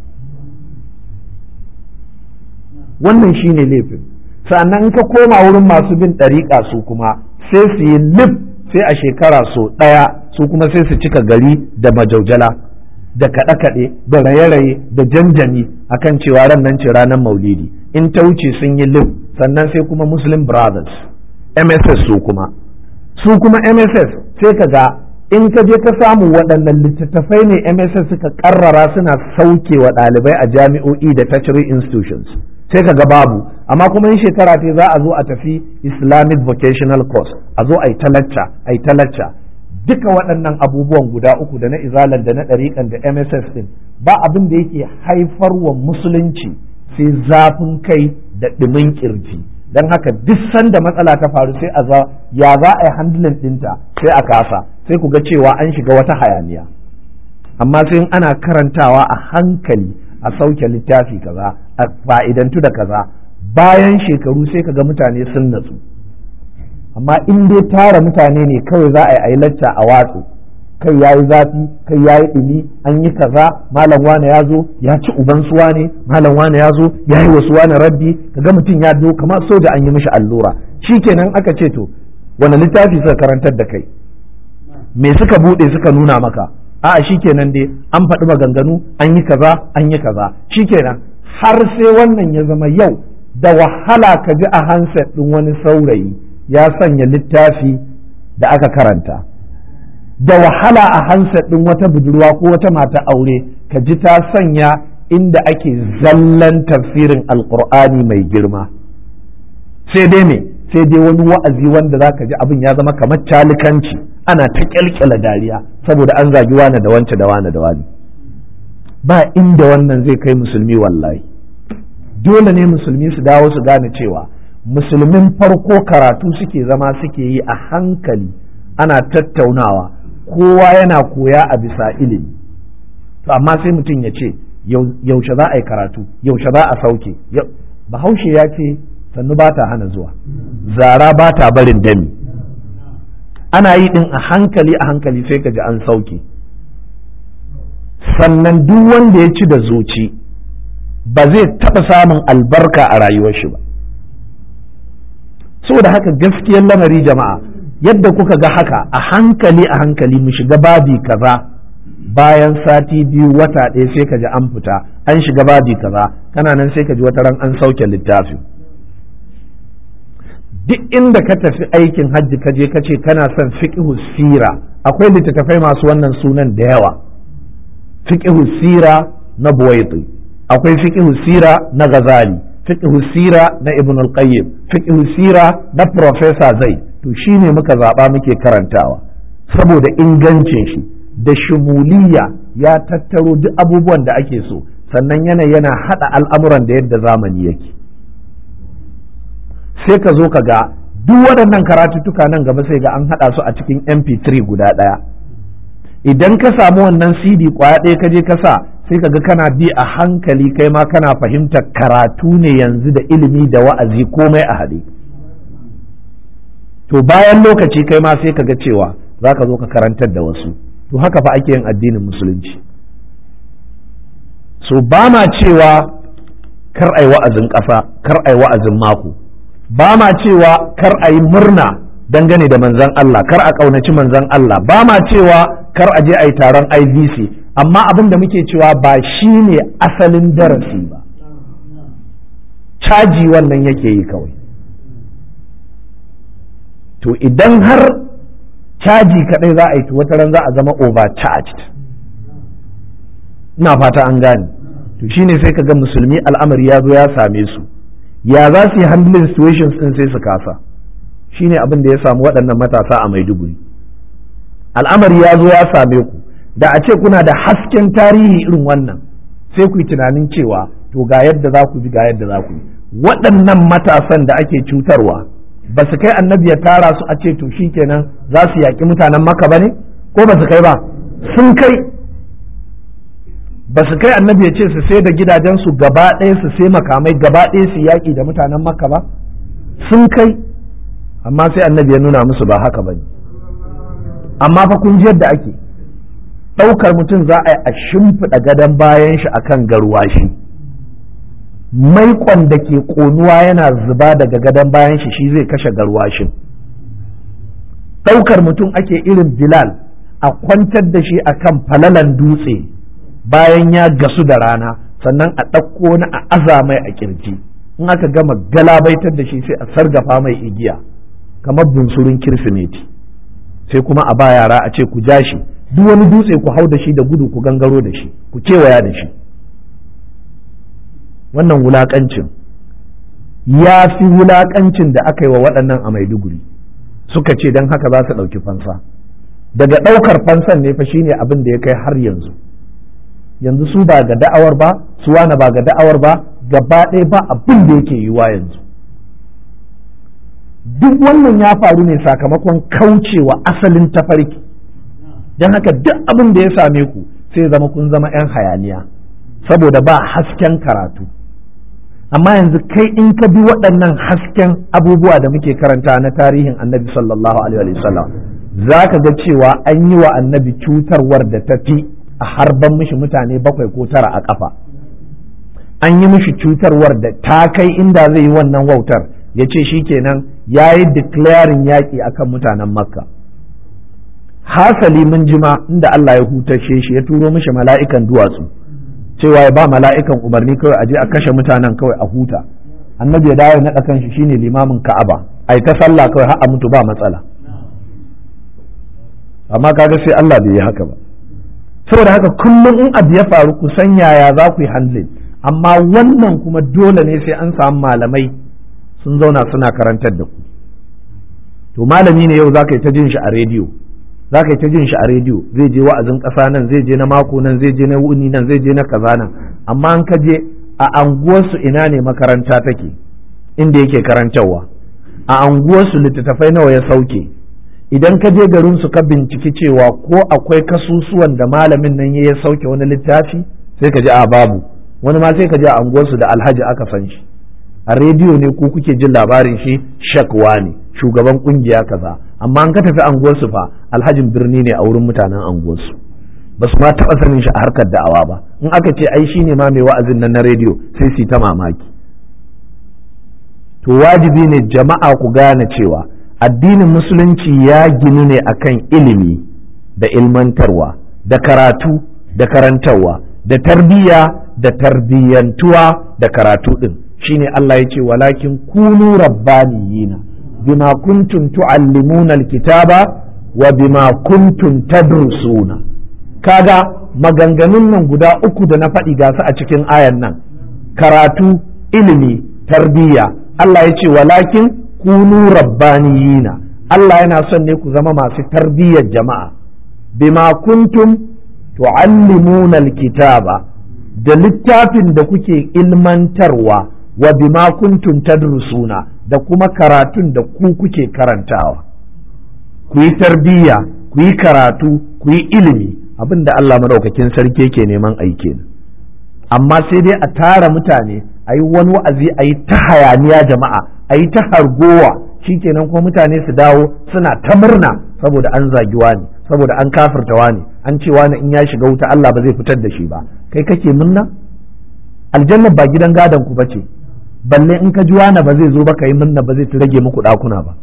wannan shine laifin sannan in ka koma wurin masu bin ɗariƙa su kuma sai su yi lif sai a shekara so ɗaya su kuma sai su cika gari da majaujala da kaɗe-kaɗe da raye-raye da janjani akan cewa ran nan ce ranar maulidi in ta wuce sun yi lif sannan sai kuma muslim brothers mss su kuma su kuma mss sai ka ga in ka je ka samu waɗannan littattafai ne MSS suka ƙarrara suna sauke wa ɗalibai a jami'o'i da tertiary institutions sai ka ga babu amma kuma in shekara ce za a zo a tafi Islamic vocational course a zo a yi talacca a yi talacca duka waɗannan abubuwan guda uku da na izalan da na ɗariƙan da mss ɗin ba abin da yake haifarwa musulunci sai zafin kai da ɗumin ƙirji don haka duk sanda matsala ta faru sai a za ya za a yi handling ɗinta sai a kasa sai ku ga cewa an shiga wata hayaniya amma sai ana karantawa a hankali a sauke littafi kaza a fa'idantu da kaza bayan shekaru sai ka ga mutane sun natsu amma in dai tara mutane ne kawai za a yi lacca a watsu kai ya yi zafi kai ya yi ɗumi an yi kaza malam wane ya zo ya ci uban suwa ne malam wane ya zo ya yi wasu wane rabbi kaga mutum ya do kamar soja an yi mishi allura shikenan aka ce to wani littafi suka karantar da kai me suka buɗe suka nuna maka a'a shikenan dai an faɗi maganganu an yi kaza an yi kaza shikenan har sai wannan ya zama yau da wahala ka ji a handset ɗin wani saurayi ya sanya littafi da aka karanta da wahala a handset ɗin wata budurwa ko wata mata aure ka ji ta sanya inda ake zallan tafsirin alkur'ani mai girma sai dai me sai dai wani wa'azi wanda za ka ji abin ya zama kamar calikanci ana ta kyalkyala dariya saboda an zagi wane da wance da wane da wani ba inda wannan zai kai musulmi wallahi dole ne musulmi su dawo su gane cewa musulmin farko karatu suke zama suke yi a hankali ana tattaunawa kowa yana koya a bisa ilimi to amma sai mutum ya ce yaushe za a yi karatu yaushe za a sauke bahaushe ya ce sannu ba ta hana zuwa zara ba ta barin dami ana yi din a hankali a hankali sai ka ji an sauke sannan duk wanda ya ci da zuci ba zai taɓa samun albarka a rayuwar shi ba saboda haka gaskiyar lamari jama'a yadda kuka ga haka a hankali a hankali mu shiga babi kaza bayan sati biyu wata ɗaya sai ka ji an fita an shiga babi kaza kana nan sai ka ji wata ran an sauke littafi duk inda ka tafi aikin hajji ka je ka ce kana son fiqhu sira akwai littattafai masu wannan sunan da yawa fiqhu sira na buwaiti akwai fiqhu sira na ghazali fiqhu sira na ibn al-qayyim fiqhu sira na professor zai to shine muka zaba muke karantawa saboda ingancin shi da shumuliya ya tattaro duk abubuwan da ake so sannan yana yana hada al'amuran da yadda zamani yake sai ka zo ka ga duk waɗannan karatuttuka nan gaba sai ga an haɗa su a cikin mp3 guda ɗaya idan ka samu wannan cd kwaya ɗaya ka je ka sa sai ka ga kana bi a hankali kai ma kana fahimtar karatu ne yanzu da ilimi da wa'azi komai a haɗe to bayan lokaci kai ma sai ka ga cewa za ka zo ka karantar da wasu to haka fa ake yin addinin musulunci so ba ma cewa kar ai wa'azin ƙasa kar ai wa'azin mako ba ma cewa kar a yi murna dangane da manzan Allah kar a ƙaunaci manzan Allah ba ma cewa kar a je a yi taron IVC amma abin da muke cewa ba shi ne asalin darasi ba caji wannan yake yi kawai to idan har caji kaɗai za a yi wata ran za a zama overcharged ina fata an gane to shine sai ka ga musulmi al'amari ya zo ya same su ya za su yi handling situations din sai su kasa shine abin da ya samu waɗannan matasa a maiduguri al'amari ya zo ya same ku da a ce kuna da hasken tarihi irin wannan sai ku yi tunanin cewa to ga yadda za ku bi ga yadda za ku yi waɗannan matasan da ake cutarwa ba su kai annabi ya tara su a ce to kenan za su yaƙi mutanen maka ba ne ko ba su kai ba sun kai ba su kai annabi ya ce su sai da gidajensu gaba ɗaya su sai makamai gaba ɗaya su yaƙi da mutanen makka ba sun kai amma sai annabi ya nuna musu ba haka ba ne amma fa kun ji yadda ake ɗaukar mutum za a yi a shimfiɗa gadon bayan shi akan garwashi maikon da ke ƙonuwa yana zuba daga gadon bayan shi shi zai kashe garwashin ɗaukar mutum ake irin bilal a kwantar da shi akan falalan dutse bayan ya gasu da rana sannan a ɗauko na a aza mai a kirji in aka gama galabaitar da shi sai a sargafa mai igiya kamar bunsurin kirsimeti sai kuma a ba yara a ce ku ja shi duk wani dutse ku hau da shi da gudu ku gangaro da shi ku kewaya da shi wannan wulaƙancin ya fi wulaƙancin da aka yi wa waɗannan a maiduguri suka ce don haka za su ɗauki fansa daga ɗaukar fansan ne fa shine abin da ya kai har yanzu yanzu su ba ga da'awar ba su wane ba ga da'awar ba gaba ɗaya ba abin da yake yiwa yanzu duk wannan ya faru ne sakamakon kaucewa asalin tafarki don haka duk abin da ya same ku sai zama kun zama 'yan hayaniya saboda ba hasken karatu amma yanzu kai in ka bi waɗannan hasken abubuwa da muke karanta na tarihin annabi sallallahu alaihi wasallam za ka ga cewa an yi wa annabi cutarwar da ta fi a harban mishi mutane bakwai ko tara a ƙafa an yi mishi cutarwar da ta kai inda zai yi wannan wautar ya ce shi kenan ya yi declaring yaƙi akan mutanen makka hasali mun jima inda Allah ya hutashe shi ya turo mishi mala'ikan duwatsu cewa ya ba mala'ikan umarni kawai a je a kashe mutanen kawai a huta annabi ya dawo ya naɗa kanshi shine limamin ka'aba ai ta sallah kawai har a mutu ba matsala amma kaga sai Allah bai yi haka ba saboda haka kullum in abu ya faru ku san yaya za ku yi handling amma wannan kuma dole ne sai an samu malamai sun zauna suna karantar da ku to malami ne yau za ka yi ta jin shi a rediyo za ka yi ta jin shi a rediyo zai je wa'azin ƙasa nan zai je na mako nan zai je na wuni nan zai je na kaza nan amma an ka je a anguwarsu ina ne makaranta take inda yake karantarwa a anguwarsu littattafai nawa ya sauke idan ka je garin su ka binciki cewa ko akwai kasusuwan da malamin nan ya sauke wani littafi sai ka ji a babu wani ma sai ka ji a anguwarsu da alhaji aka san shi a rediyo ne ko kuke jin labarin shi shakwa ne shugaban kungiya kaza amma an ka tafi anguwarsu fa alhajin birni ne a wurin mutanen anguwarsu ba su ma taɓa sanin shi a harkar da'awa ba in aka ce ai shine ma mai wa'azin nan na rediyo sai su ta mamaki to wajibi ne jama'a ku gane cewa addinin musulunci ya ginu ne akan ilimi da ilmantarwa da karatu da karantarwa da tarbiyya da tarbiyyantuwa da karatu din shine Allah ya ce walakin kunu rabbaniyina bima kuntum tuallimuna alkitaba wa bima kuntum tadrusuna kaga maganganun nan guda uku da na faɗi ga su a cikin ayan nan karatu ilimi tarbiyya Allah ya ce walakin kunu rabbaniyina Allah yana son ne ku zama masu tarbiyyar jama'a bima kuntum tuallimuna alkitaba da littafin da kuke ilmantarwa wa bima kuntum tadrusuna da kuma karatun da ku kuke karantawa ku yi tarbiyya ku yi karatu ku yi ilimi abin da Allah madaukakin sarki ke neman aiki amma sai dai a tara mutane a yi wani wa'azi a yi ta hayaniya jama'a a yi ta hargowa shikenan kuma mutane su dawo suna ta murna saboda an zagi wani saboda an kafirta wani an ce wani in ya shiga wuta Allah ba zai fitar da shi ba kai kake murna aljanna ba gidan gadon ku bace balle in ka ji wani ba zai zo ba kai murna ba zai rage muku dakuna ba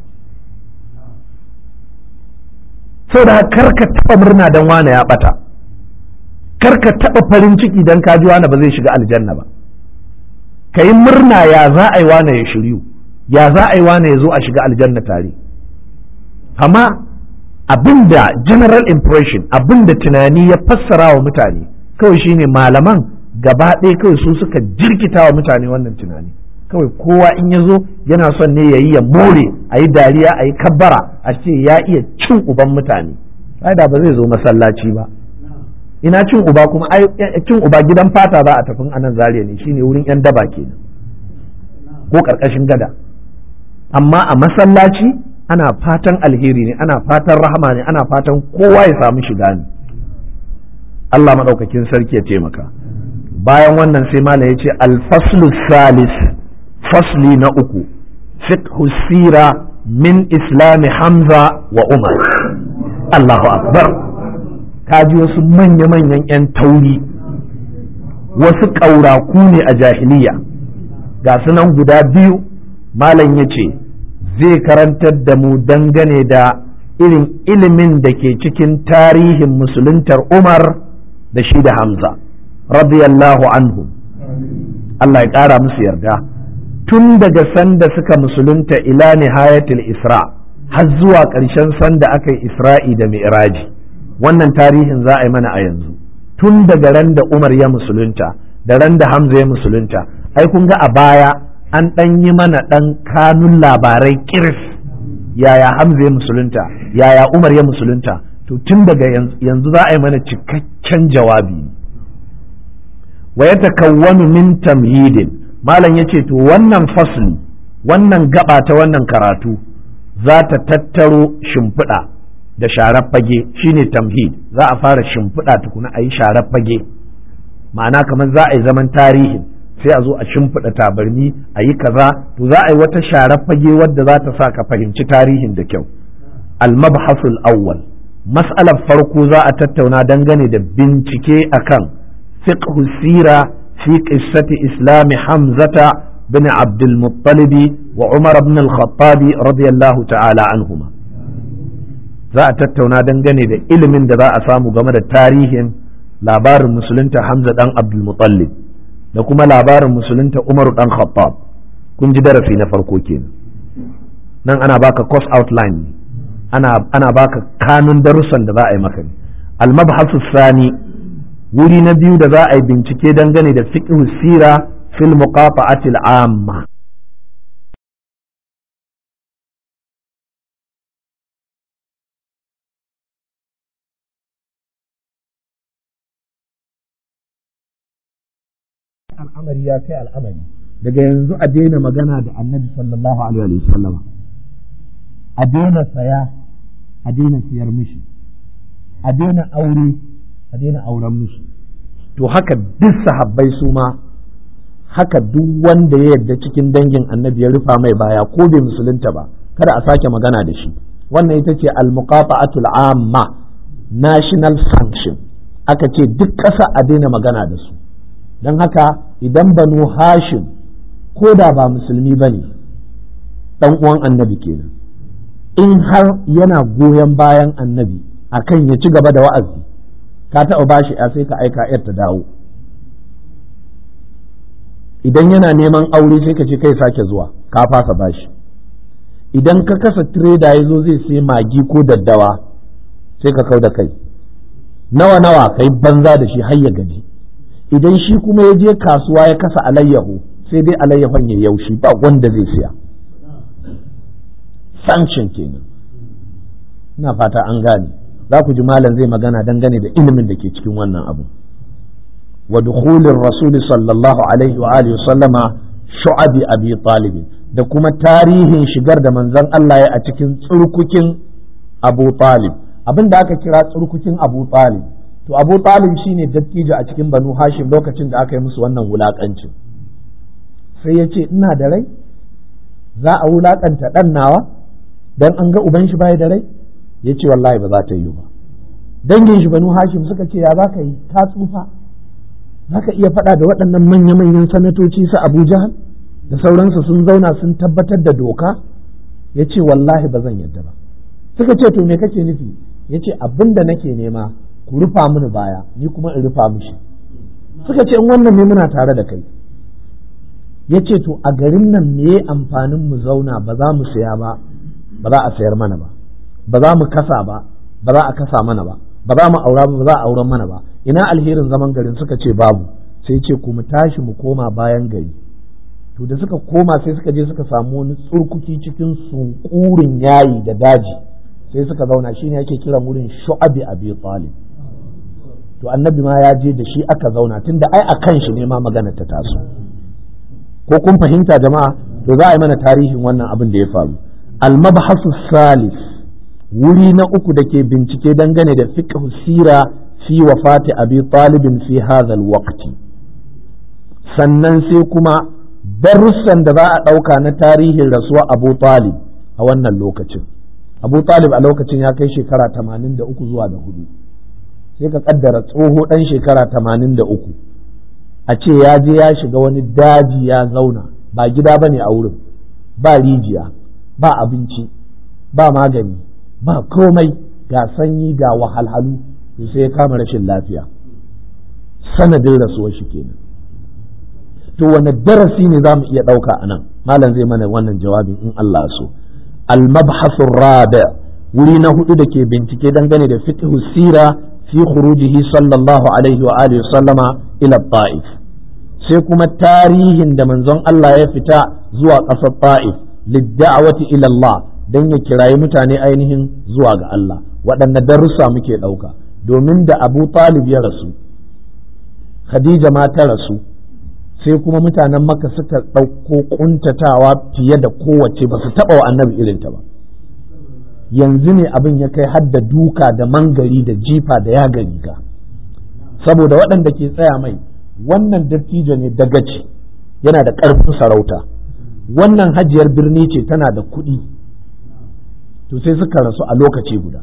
saboda kar ka taba murna dan wani ya bata kar ka taba farin ciki dan ka ji wani ba zai shiga aljanna ba kai murna ya za a yi wani ya shiryu ya za a yi wani ya zo a shiga aljanna tare amma abinda general impression abinda tunani ya fassara wa mutane kawai shine malaman gaba ɗaya kawai su suka jirkita wa mutane wannan tunani kawai kowa in ya zo yana son ne ya yi ya more a yi dariya a yi kabbara a ce ya iya cin uban mutane da ba zai zo masallaci ba ina cin uba kuma cin uba gidan fata za a tafin anan zariya ne shine wurin yan daba kenan ko karkashin gada amma a masallaci ana fatan alheri ne ana fatan rahama ne ana fatan kowa ya samu shiga ne Allah maɗaukakin sarki ya taimaka bayan wannan sai malam ya ce alfaslu salis fasli na uku fiqhu sira min islami hamza wa umar Allahu akbar kaji wasu manya-manyan 'yan tauri wasu ƙauraku ne a jahiliya ga sunan guda biyu malam ya ce zai karantar da mu dangane da irin ilimin da ke cikin tarihin musuluntar umar da shi da hamza radiyallahu anhu Allah ya ƙara musu yarda tun daga sanda suka musulunta ila nihayatul isra har zuwa ƙarshen sanda aka yi isra'i da mi'raji wannan tarihin za a yi mana a yanzu tun daga ran da umar ya musulunta da ran da hamza ya musulunta ai kun ga a baya an ɗan yi mana ɗan kanun labarai kiris yaya hamza ya musulunta yaya umar ya musulunta to tun daga yanzu za a yi mana cikakken jawabi wa ya takawwanu min tamhidin malam ya ce to wannan fasli wannan gaba ta wannan karatu za ta tattaro shimfiɗa da sharar fage shine tamhid za a fara shimfiɗa tukuna a yi sharar fage ma'ana kamar za a yi zaman tarihin sai a zo a shimfiɗa tabarmi a yi kaza to za a yi wata sharar fage wadda za ta sa ka fahimci tarihin da kyau al-mabhasul awwal mas'alar farko za a tattauna dangane da bincike akan fiqh sira fi qissati islami hamzata bin abdul muttalib wa umar ibn al-khattab radiyallahu ta'ala anhuma za a tattauna dangane da ilimin da za a samu game da tarihin labarin musulunta hamza dan abdul muttalib da kuma labarin musulunta umaru dan khattab kun ji darasi na farko kenan nan ana baka course outline ne ana ana baka kanun darussan da za a yi maka ne al-mabhasu sani wuri na biyu da za a yi bincike dangane da fiqh sira fil muqata'ati al-amma al'amari ya kai al'amari daga yanzu a daina magana da annabi sallallahu alaihi wasallam a daina saya a daina siyar mishi a daina aure a daina auren mishi to haka duk sahabbai su ma haka duk wanda ya yarda cikin dangin annabi ya rufa mai baya ko bai musulunta ba kada a sake magana da shi wannan ita ce al-muqata'atul amma national sanction aka ce duk ƙasa a daina magana da su don haka idan banu hashim ko da ba musulmi ba ne ɗan uwan annabi kenan in har yana goyon bayan annabi akan ya ci gaba da wa'azi ka taɓa bashi ya sai ka aika yar ta dawo idan yana neman aure sai ka ce kai sake zuwa ka fasa bashi idan ka kasa tireda ya zo zai sai magi ko daddawa sai ka kau da kai nawa nawa kai banza da shi har ya gaji idan shi kuma ya je kasuwa ya kasa alayyahu sai dai alayyahon ya yaushi ba wanda zai siya sanction kenan ina fata an gane za ku ji malam zai magana dangane da ilimin da ke cikin wannan abu wa dukhulir rasul sallallahu alaihi wa alihi sallama shu'abi abi talib da kuma tarihin shigar da manzon Allah ya a cikin tsurkukin Abu Talib abin da aka kira tsurkukin Abu Talib to Abu Talib shine dattijo a cikin Banu Hashim lokacin da aka yi musu wannan wulakancin sai ya ce ina da rai za a wulakanta dan nawa dan an ga uban shi bai da rai ya ce wallahi ba za ta yi ba dangin shi Banu Hashim suka ce ya za ka yi ka tsufa za ka iya faɗa da waɗannan manya-manyan sanatoci su Abu Jahal da sauransu sun zauna sun tabbatar da doka ya ce wallahi ba zan yadda ba suka ce to me kake nufi ya ce abin da nake nema ku rufa mini baya ni kuma in rufa mishi suka ce in wannan ne muna tare da kai ya ce to a garin nan me amfanin mu zauna ba za mu saya ba ba za a sayar mana ba ba za mu kasa ba ba za a kasa mana ba ba za mu aura ba ba za a auren mana ba ina alherin zaman garin suka ce babu sai ce ku mu tashi mu koma bayan gari to da suka koma sai suka je suka samu wani tsurkuki cikin sunkurin yayi da daji sai suka zauna shine ake kiran wurin shu'abi abi talib to annabi ma ya je da shi aka zauna tunda ai akan shi ne ma magana ta taso ko kun fahimta jama'a to za a yi mana tarihin wannan abin da ya faru al-mabhasu salis wuri na uku da ke bincike dangane da fiqh sira fi wafati abi talibin fi hadha al-waqti sannan sai kuma darussan da za a ɗauka na tarihin rasuwa abu talib a wannan lokacin abu talib a lokacin ya kai shekara tamanin da uku zuwa da hudu sai ka kaddara tsoho ɗan shekara tamanin da uku a ce ya je ya shiga wani daji ya zauna ba gida ba ne a wurin ba rijiya ba abinci ba magani ba komai ga sanyi ga wahalhalu sai ya kama rashin lafiya sanadin rasuwar shi kenan to wane darasi ne za mu iya ɗauka a nan malam zai mana wannan jawabin in Allah so al-mabhasu rabi wuri na hudu da ke bincike dangane da fiqhu sira fi khurujihi sallallahu alaihi wa alihi sallama ila ta'if sai kuma tarihin da manzon Allah ya fita zuwa ƙasar ta'if lidda'awati ila Allah dan ya kirayi mutane ainihin zuwa ga Allah waɗanne darussa muke ɗauka domin da abu talib ya rasu khadija ma ta rasu sai kuma mutanen maka suka ɗauko ƙuntatawa fiye da kowace ba su taɓa wa annabi irinta ba yanzu ne abin ya kai hadda duka da mangari da jifa da yaga riga saboda waɗanda ke tsaya mai wannan dattijo ne dagaci yana da ƙarfin sarauta wannan hajiyar birni ce tana da kuɗi to sai suka rasu a lokaci guda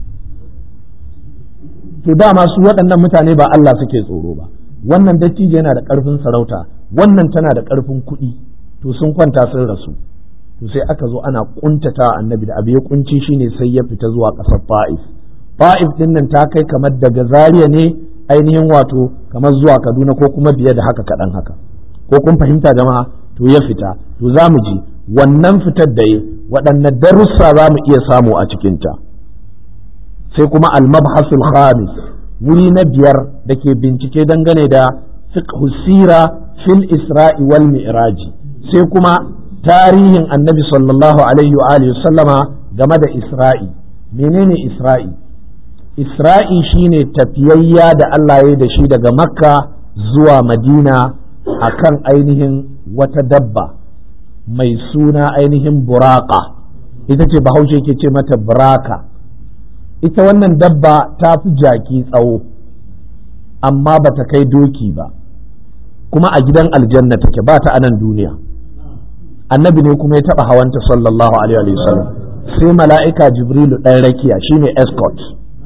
to dama su waɗannan mutane ba Allah suke tsoro ba wannan dattijo yana da ƙarfin sarauta wannan tana da ƙarfin kuɗi to sun kwanta sun rasu to sai aka zo ana kuntata annabi da abu ya kunci shine sai ya fita zuwa ƙasar Fa'if Fa'if din nan ta kai kamar daga Zaria ne ainihin wato kamar zuwa Kaduna ko kuma biye da haka kaɗan haka ko kun fahimta jama'a to ya fita to za mu ji wannan fitar da ya waɗanne darussa za mu iya samu a cikinta sai kuma al-mabhasul khamis wuri na biyar da ke bincike dangane da fiqh sira fil isra'i wal mi'raji sai kuma tarihin annabi sallallahu alaihi wa alihi sallama game da isra'i menene isra'i isra'i shine tafiyayya da Allah ya da shi daga makka zuwa madina akan ainihin wata dabba mai suna ainihin buraka ita ce bahaushe ke ce mata buraka ita wannan dabba ta fi jaki tsawo amma ba ta kai doki ba kuma a gidan aljanna take ba ta anan duniya annabi ne kuma ya taba hawanta sallallahu alaihi wa sallam sai mala'ika jibrilu ɗan rakiya shine escort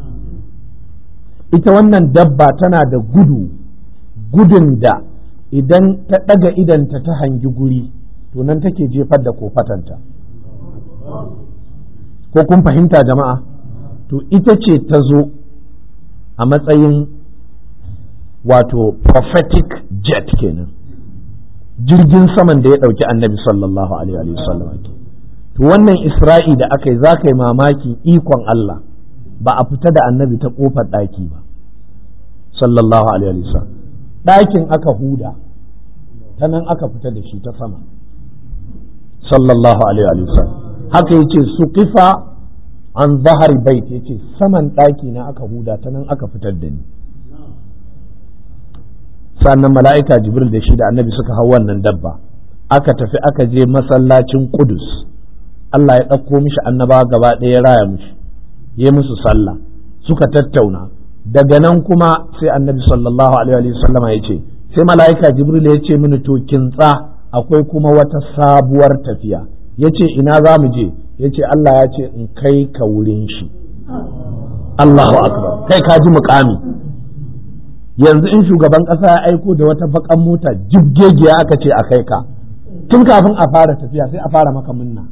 ita wannan dabba tana da gudu gudun da idan ta ɗaga idanta ta hangi guri to nan take jefar da kofatanta ko kun fahimta jama'a to ita ce ta zo a matsayin wato prophetic jet kenan jirgin saman da ya ɗauki annabi sallallahu alaihi wasallam to wannan isra'i da aka yi za ka yi mamaki ikon Allah ba a fita da annabi ta ƙofar ɗaki ba sallallahu alaihi wasallam ɗakin aka huda ta nan aka fita da shi ta sama sallallahu alaihi wasallam haka yace su kifa an zahari bait yace saman ɗaki na aka huda ta nan aka fitar da ni sannan mala'ika jibril da shi da annabi suka hau wannan dabba aka tafi aka je masallacin kudus Allah ya ɗauko mishi annaba gaba ɗaya ya raya mishi ya musu sallah suka tattauna daga nan kuma sai annabi sallallahu alaihi wasallama ya ce sai mala'ika jibril ya ce mini to kintsa akwai kuma wata sabuwar tafiya ya ce ina za mu je ya ce Allah ya ce in kai ka wurin shi Allahu akbar kai ka ji mukami yanzu in shugaban ƙasa ya aiko da wata bakan mota jibgegiya aka ce a kai ka tun kafin a fara tafiya sai a fara maka munna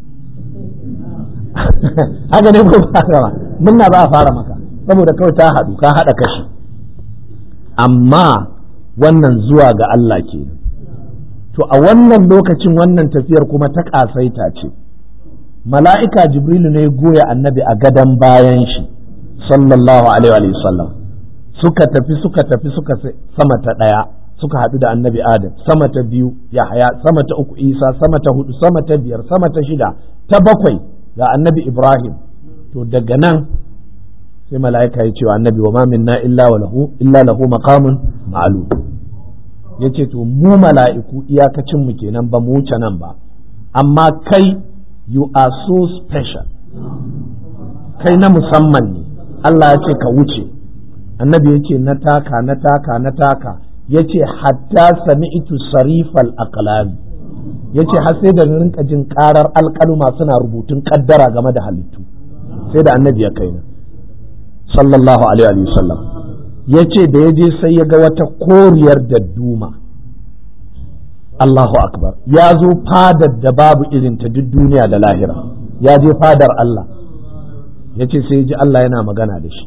haka ne ko ba munna ba a fara maka saboda kawai ta haɗu ka haɗa kashi amma wannan zuwa ga Allah ke to a wannan lokacin wannan tafiyar kuma ta ƙasaita ce mala'ika jibrilu ne goya annabi a gadon bayan shi sallallahu alaihi wa sallam suka tafi suka tafi suka sama ta ɗaya suka haɗu da annabi adam sama ta biyu yahaya sama ta uku isa sama ta hudu sama ta biyar sama ta shida ta bakwai ga annabi ibrahim to daga nan sai mala'ika ya ce wa annabi wa ma minna illa wa lahu illa lahu maqamun ma'lum yace to mu mala'iku iyakacin mu kenan ba mu wuce nan ba amma kai you are so special kai na musamman ne Allah ya ce ka wuce annabi ya ce na taka na taka na taka ya ce hatta sami'tu sarifal aqlami ya ce har sai da rinka jin karar alkaluma suna rubutun kaddara game da halittu sai da annabi ya kai na sallallahu alaihi wasallam ya ce da ya je sai ya ga wata koriyar dadduma Allahu akbar ya zo fadar da babu irinta duk duniya da lahira ya je fadar Allah ya ce sai ji Allah yana magana da shi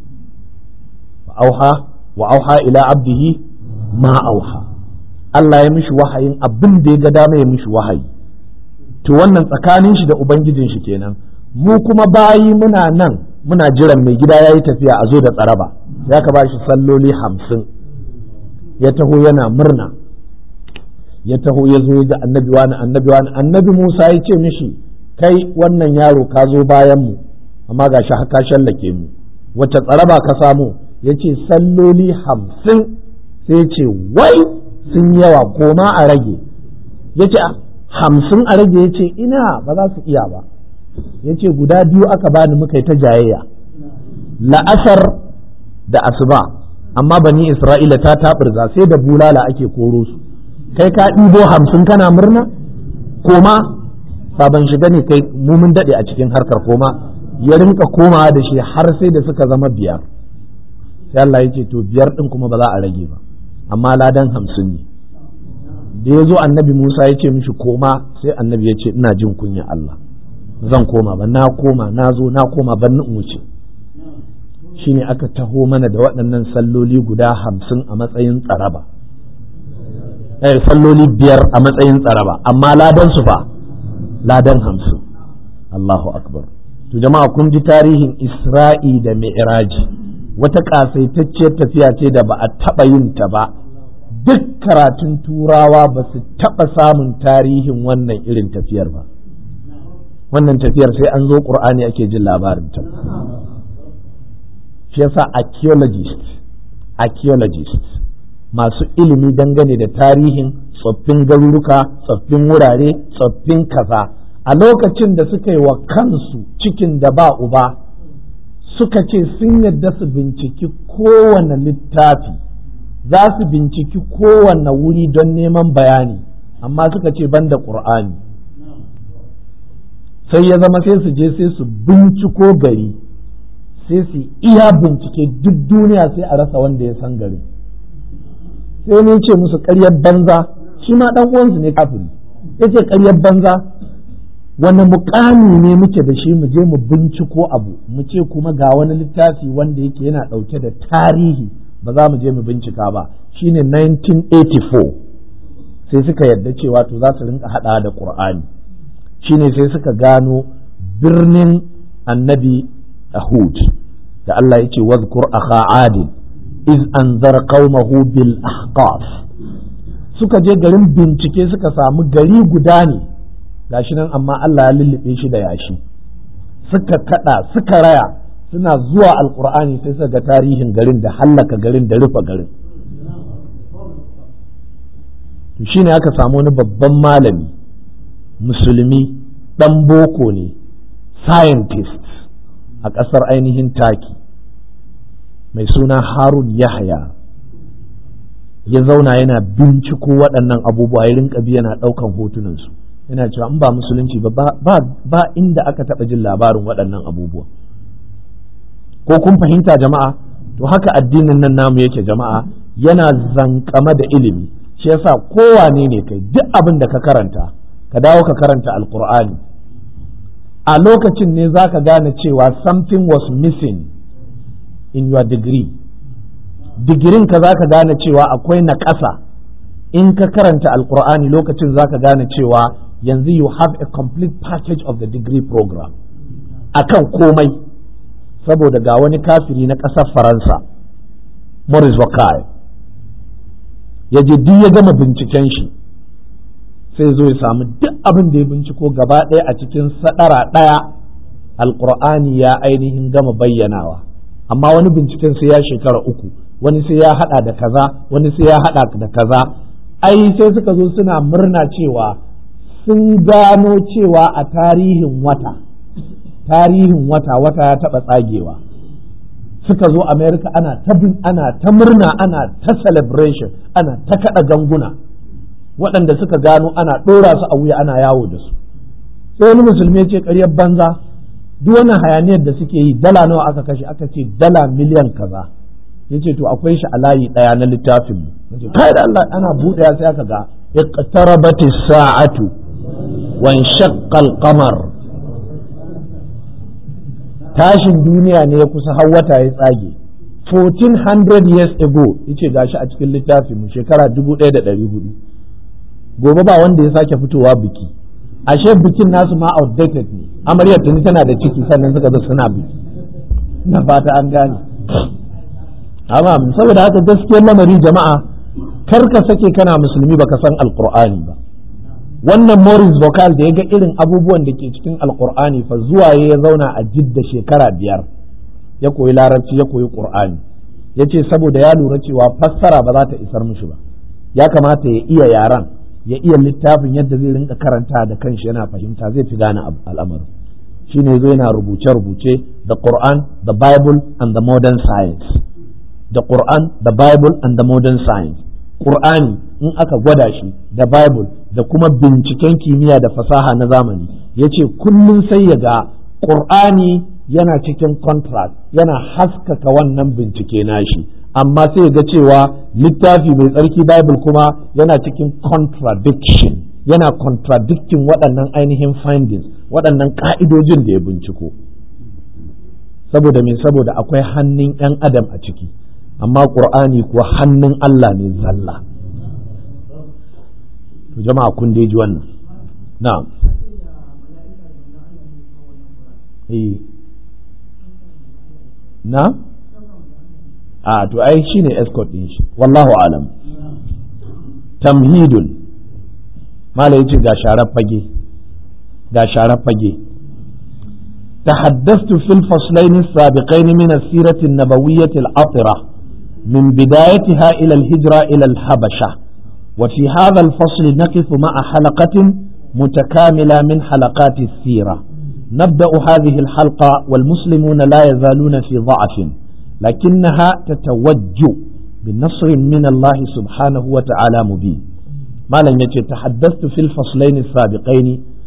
auha wa auha ila abdihi ma auha Allah ya mishi wahayin abin da ya ga dama ya mishi wahayi to wannan tsakanin shi da ubangijin shi kenan mu kuma bayi muna nan muna jiran mai gida ya yi tafiya a zo da tsaraba ya ka ba shi salloli hamsin ya taho yana murna ya taho ya zo ga annabi wani annabi wani annabi musa ya ce mishi kai wannan yaro ka zo bayan mu amma ga shi haka shallake mu wacce tsaraba ka samu ya ce salloli hamsin sai ce wai sun yawa koma a rage ya ce hamsin a rage ya ce ina ba za su iya ba ya ce guda biyu aka bani muka yi ta jayayya la'asar da asuba amma bani isra'ila ta taɓurza sai da bulala ake koro su kai ka ɗibo hamsin kana murna koma baban shiga ne kai mumin daɗe a cikin harkar koma ya rinka komawa da shi har sai da suka zama biyar sai Allah ya ce to biyar ɗin kuma ba za a rage ba amma ladan hamsin ne da ya zo annabi Musa ya ce mishi koma sai annabi ya ce ina jin kunya Allah zan koma ba na koma na zo na koma ban in wuce shine aka taho mana da waɗannan salloli guda hamsin a matsayin tsaraba eh salloli biyar a matsayin tsaraba amma ladan su fa ladan hamsin Allahu akbar to jama'a kun ji tarihin Isra'i da Mi'raji wata kasaitacciyar tafiya ce da ba a taɓa yin ta ba duk karatun turawa ba su taɓa samun tarihin wannan irin tafiyar ba wannan tafiyar sai an zo ƙur'ani ake jin labarin ta shi yasa archaeologist archaeologist masu ilimi dangane da tarihin tsoffin garuruka tsoffin wurare tsoffin kaza a lokacin da suka yi wa kansu cikin da ba uba suka ce sun yadda su binciki kowane littafi za su binciki kowane wuri don neman bayani amma suka ce ban da ƙur'ani sai ya zama sai su je sai su binciko gari sai su iya bincike duk duniya sai a rasa wanda ya san garin sai ne ce musu ƙaryar banza shi ma ɗan uwansu ne kafiri ya ce ƙaryar banza wani mukami ne muke da shi mu je mu binciko abu mu ce kuma ga wani littafi wanda yake yana ɗauke da tarihi ba za mu je mu bincika ba shine 1984 sai suka yarda cewa to za su rinka haɗa da ƙur'ani shine sai suka gano birnin annabi Hud da Allah ya ce wazkur akha adin iz anzar qaumahu bil ahqaf suka je garin bincike suka samu gari guda ne gashi nan amma Allah ya lullube shi da yashi suka kada suka raya suna zuwa alkur'ani sai suka ga tarihin garin da hallaka garin da rufe garin to shine aka samu wani babban malami musulmi dan boko ne scientist a ƙasar ainihin taki mai suna harun yahya ya zauna yana binciko waɗannan abubuwa ya rinka bi yana ɗaukan hotunansu yana cewa in ba musulunci ba ba inda aka taɓa jin labarin waɗannan abubuwa ko kun fahimta jama'a to haka addinin nan namu yake jama'a yana zankama da ilimi shi yasa kowane ne kai duk abin da ka karanta ka dawo ka karanta alkur'ani a lokacin ne za ka gane cewa something was missing in your degree digirin ka za ka gane cewa akwai na ƙasa in ka karanta alkur'ani lokacin za ka gane cewa yanzu you have a complete package of the degree program akan komai saboda ga wani kafiri na ƙasar faransa maurice wakai ya je duk ya gama binciken shi sai zo ya samu duk abin da ya binciko gaba ɗaya a cikin sadara ɗaya alkur'ani ya ainihin gama bayyanawa amma wani binciken sai ya shekara uku wani sai ya hada da kaza wani sai ya hada da kaza ai sai suka zo suna murna cewa sun gano cewa a tarihin wata tarihin wata wata ya taba tsagewa suka zo america ana ta ana ta murna ana ta celebration ana ta kada ganguna waɗanda suka gano ana ɗora su a wuya ana yawo da su sai wani musulmi ce ƙaryar banza duk wannan hayaniyar da suke yi dala nawa aka kashe aka ce dala miliyan kaza yace to akwai shi a layi ɗaya na littafin mu kai da Allah ana buɗe sai aka ga iqtarabat as-sa'atu wa inshaqqa al-qamar tashin duniya ne ya kusa har wata ya tsage 1400 years ago yace gashi a cikin littafin mu shekara 1400 gobe ba wanda ya sake fitowa biki ashe bikin nasu ma outdated ne amaryar tuni tana da ciki sannan suka zo suna biki na fata an gane amma saboda haka gaskiyar lamari jama'a kar ka sake kana musulmi baka san alqur'ani ba wannan Morris vocal da ya ga irin abubuwan da ke cikin alkur'ani fa zuwa ya zauna a jidda shekara biyar ya koyi larabci ya koyi qur'ani ya ce saboda ya lura cewa fassara ba za ta isar mishi ba ya kamata ya iya yaran ya iya littafin yadda zai rinka karanta da kanshi yana fahimta zai fi gane al'amarin shine zo yana rubuce-rubuce the Quran the Bible and the modern science the Quran the Bible and the modern science Qur'ani in aka gwada shi da Bible da kuma binciken kimiyya da fasaha na zamani ya ce kullum sai ya ga Qur'ani yana cikin contrast yana haskaka wannan bincike nashi amma sai ya ga cewa littafi mai tsarki Bible kuma yana cikin contradiction yana contradicting waɗannan ainihin findings waɗannan ƙa'idojin da ya binciko saboda me saboda akwai hannun 'yan adam a ciki amma ƙur'ani kuwa hannun Allah ne zalla to jama'a kun ji wannan na'am eh na a to ai shine escort din shi wallahu alam tamhidun mala yace ga sharar fage ga sharar fage تحدثت في الفصلين السابقين من السيرة النبوية العطرة من بدايتها إلى الهجرة إلى الحبشة وفي هذا الفصل نقف مع حلقة متكاملة من حلقات السيرة نبدأ هذه الحلقة والمسلمون لا يزالون في ضعف لكنها تتوج بنصر من الله سبحانه وتعالى مبين ما لن تحدثت في الفصلين السابقين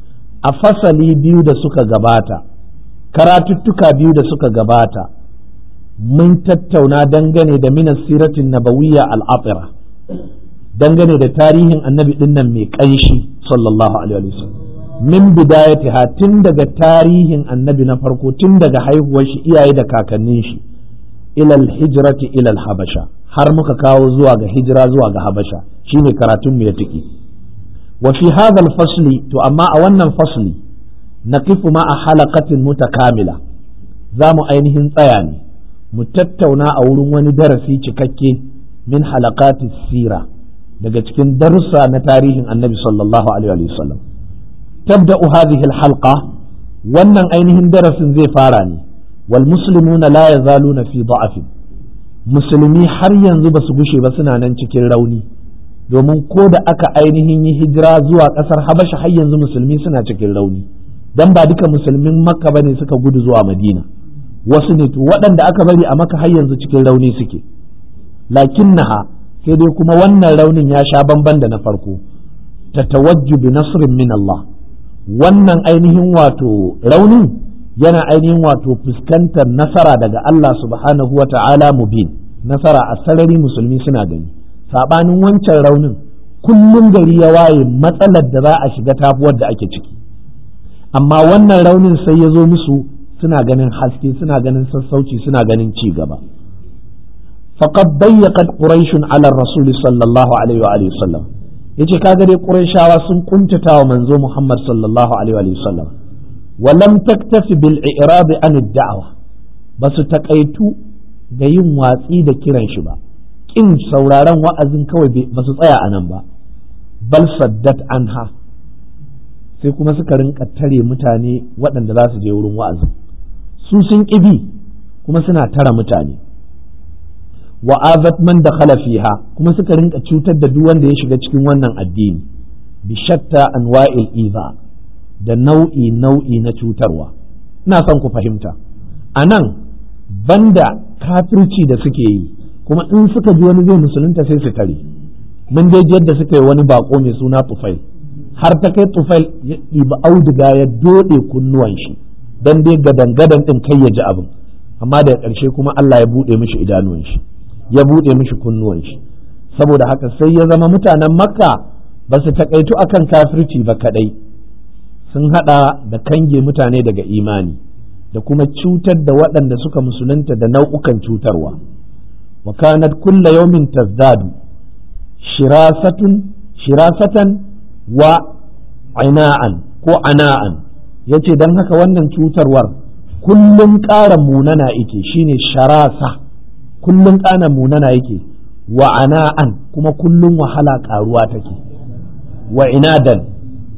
أفصلي بيود سكا gabata karatuttuka biyu da suka gabata mun tattauna dangane da minas siratin nabawiyya al'afira dangane da tarihin annabi dinnan mai ƙanshi sallallahu alaihi wasallam min bidayatiha tun daga tarihin annabi na farko tun daga haihuwar shi iyaye da kakannin shi ilal hijrati ilal habasha har muka kawo zuwa ga hijira zuwa ga habasha shine karatun mu ya tiki wa fi hadha fasli to amma a wannan fasli naqifu ma a halaqatin mutakamila za mu ainihin tsaya ne mu tattauna a wurin wani darasi cikakke min halaqati sira daga cikin darussa na tarihin annabi sallallahu alaihi wa sallam tabda'u hadhihi alhalqa wannan ainihin darasin zai fara ne wal muslimuna la yazaluna fi da'afin musulmi har yanzu ba su gushe ba suna nan cikin rauni domin ko da aka ainihin yi hijira zuwa ƙasar habasha har yanzu musulmi suna cikin rauni dan ba duka musulmin makka bane suka gudu zuwa madina wasu ne to waɗanda aka bari a maka har yanzu cikin rauni suke lakinnaha sai dai kuma wannan raunin ya sha bamban da na farko ta tawajju bi nasrin min Allah wannan ainihin wato raunin yana ainihin wato fuskantar nasara daga Allah subhanahu wa ta'ala mubin nasara a sarari musulmi suna gani sabanin wancan raunin kullum gari ya waye matsalar da za a shiga tafuwar da ake ciki amma wannan raunin sai ya zo musu suna ganin haske suna ganin sassauci suna ganin ci gaba faqad dayyaqat quraish ala rasul sallallahu alaihi wa alihi wasallam yace kaga dai qurayshawa sun kuntata wa manzo muhammad sallallahu alaihi wa alihi wasallam wa lam taktafi bil i'rab an ad-da'wa basu takaitu da yin watsi da kiran shi ba kin sauraron wa'azin kawai basu tsaya anan ba bal saddat anha sai kuma suka rinka tare mutane waɗanda za su je wurin wa'azi su sun ƙibi kuma suna tara mutane wa azat man dakhala fiha kuma suka rinka cutar da duk wanda ya shiga cikin wannan addini bi shatta anwa'il iza da nau'i nau'i na cutarwa ina son ku fahimta anan banda kafirci da suke yi kuma in suka ji wani zai musulunta sai su tare mun dai yadda suka yi wani bako mai suna tufail har ta kai tufail ya ɗiba auduga ya doɗe kunnuwan shi dan dai gadan-gadan ɗin kai ya ji abin amma daga ƙarshe kuma Allah ya buɗe mishi idanuwan shi ya buɗe mishi kunnuwan shi saboda haka sai ya zama mutanen makka ba su taƙaitu akan kafirci ba kaɗai sun haɗa da kange mutane daga imani da kuma cutar da waɗanda suka musulunta da nau'ukan cutarwa wa kanat kulla yawmin tazdadu shirasatun shirasatan wa aina'an ko ana'an yace dan haka wannan cutarwar kullum ƙara munana yake shine sharasa kullum ƙara munana yake wa ana'an kuma kullum wahala ƙaruwa take wa inadan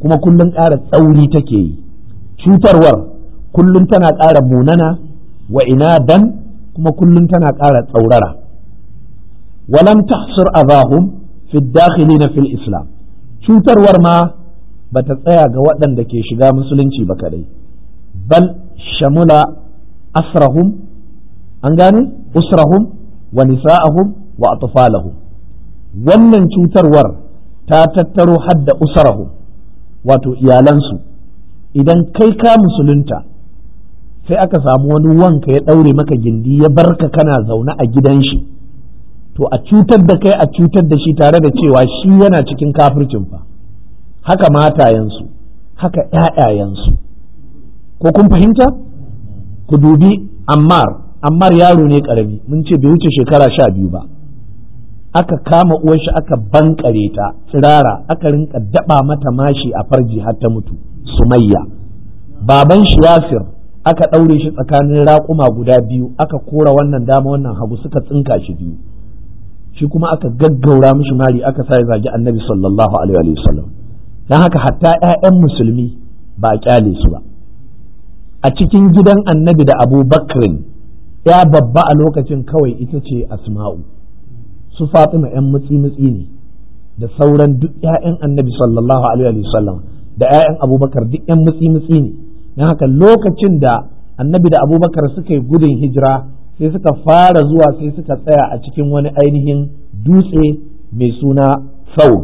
kuma kullum ƙara tsauri take yi cutarwar kullum tana ƙara munana wa inadan kuma kullum tana ƙara tsaurara walam tahsur azahum fi dakhilina fil islam cutarwar ma bata tsaya ga waɗanda ke shiga musulunci ba kadai bal shamula asrahum an gane usrahum wa nisa'ahum wa atfalahum wannan cutarwar ta tattaro hadda usrahum wato iyalansu idan kai ka musulunta sai aka samu wani wanka ya ɗaure maka gindi ya barka kana zaune a gidan shi to a cutar da kai a cutar da shi tare da cewa shi yana cikin kafircin fa haka matayensu haka ‘ya'yayensu ko kun fahimta ku dubi ammar ammar yaro ne ƙarami mun ce bai wuce shekara sha biyu ba aka kama uwarshi aka bankare ta tsirara aka rinka daba mata mashi a farji har ta mutu sumayya baban shi yasir aka ɗaure shi tsakanin raƙuma guda biyu aka kora wannan dama wannan hagu suka tsinka shi biyu shi kuma aka gaggaura mishi mari aka sa ya zagi annabi sallallahu alaihi wa sallam dan haka hatta ƴaƴan musulmi ba a kyale su ba a cikin gidan annabi da abu bakrin ya babba a lokacin kawai ita ce asma'u su fatima ƴan mutsi mutsi ne da sauran duk ƴaƴan annabi sallallahu alaihi wa sallam da ƴaƴan abubakar duk ƴan mutsi mutsi ne dan haka lokacin da annabi da abubakar suka yi gudun hijira sai suka fara zuwa sai suka tsaya a cikin wani ainihin dutse mai suna saur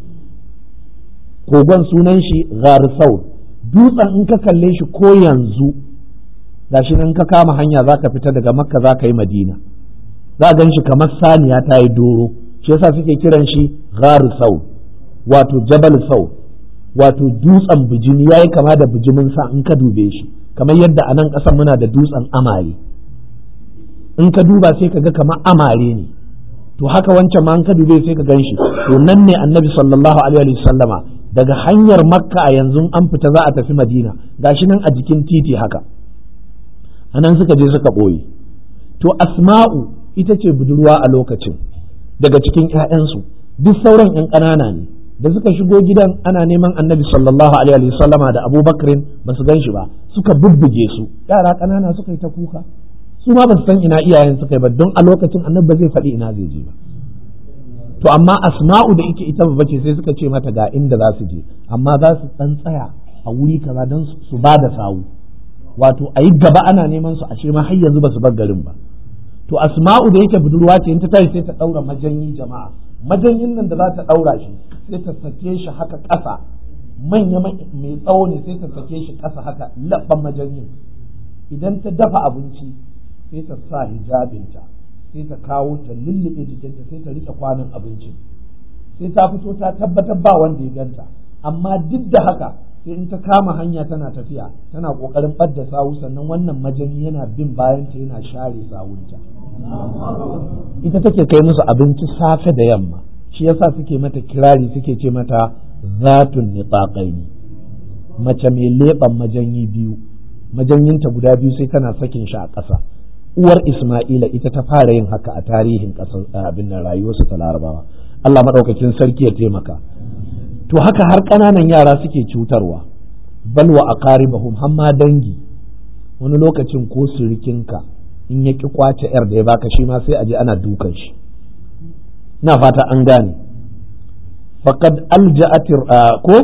kogon sunan shi ghar saur dutsen in ka kalle shi ko yanzu gashi nan ka kama hanya za ka fita daga makka za ka yi madina za a gan shi kamar saniya ta yi doro shi yasa suke kiran shi ghar saur wato jabal saur wato dutsen bijimi ya yi kama da bijimin sa in ka dube shi kamar yadda a nan ƙasar muna da dutsen amare in ka duba sai ka ga kamar amare ne to haka wancan ma in ka dube sai ka gan shi to nan ne annabi sallallahu alaihi sallama daga hanyar makka a yanzu an fita za a tafi madina gashi nan a jikin titi haka anan suka je suka ɓoye to asma'u ita ce budurwa a lokacin daga cikin 'ya'yansu duk sauran 'yan ƙanana ne da suka shigo gidan ana neman annabi sallallahu alaihi sallama da abubakrin ba su gan shi ba suka bubbuge su yara ƙanana suka yi ta kuka su ma ba su san ina iyayen suka yi ba don a lokacin annabi ba zai faɗi ina zai je ba to amma asma'u da ita ita babba ce sai suka ce mata ga inda za su je amma za su dan tsaya a wuri kaza don su ba da sawu wato a yi gaba ana neman su ashe ma har yanzu ba su bar garin ba to asma'u da yake budurwa ce in ta tashi sai ta daura majanyi jama'a majanyin nan da za ta daura shi sai ta sake shi haka ƙasa manya mai tsawo ne sai ta sake shi ƙasa haka labban majanyin idan ta dafa abinci sai ta sa hijabinta sai ta kawo ta lullube jikinta sai ta rike kwanon abincin sai ta fito ta tabbatar ba wanda ya ganta amma duk da haka sai in ta kama hanya tana tafiya tana kokarin ɓadda sawu sannan wannan majani yana bin bayanta yana share sawunta ita take kai musu abinci safe da yamma shi yasa suke mata kirari suke ce mata zatun nitaqaini mace mai leɓen majanyi biyu majanyinta guda biyu sai tana sakin shi a ƙasa uwar Ismaila ita ta fara yin haka a tarihin ƙasar abin nan rayuwarsu ta larabawa Allah maɗaukakin sarki ya taimaka to haka har ƙananan yara suke cutarwa balwa a qaribahum hamma dangi wani lokacin ko surikinka in ya ki kwace yar da ya baka shi ma sai a je ana dukan shi na fata an gane faqad alja'atir ko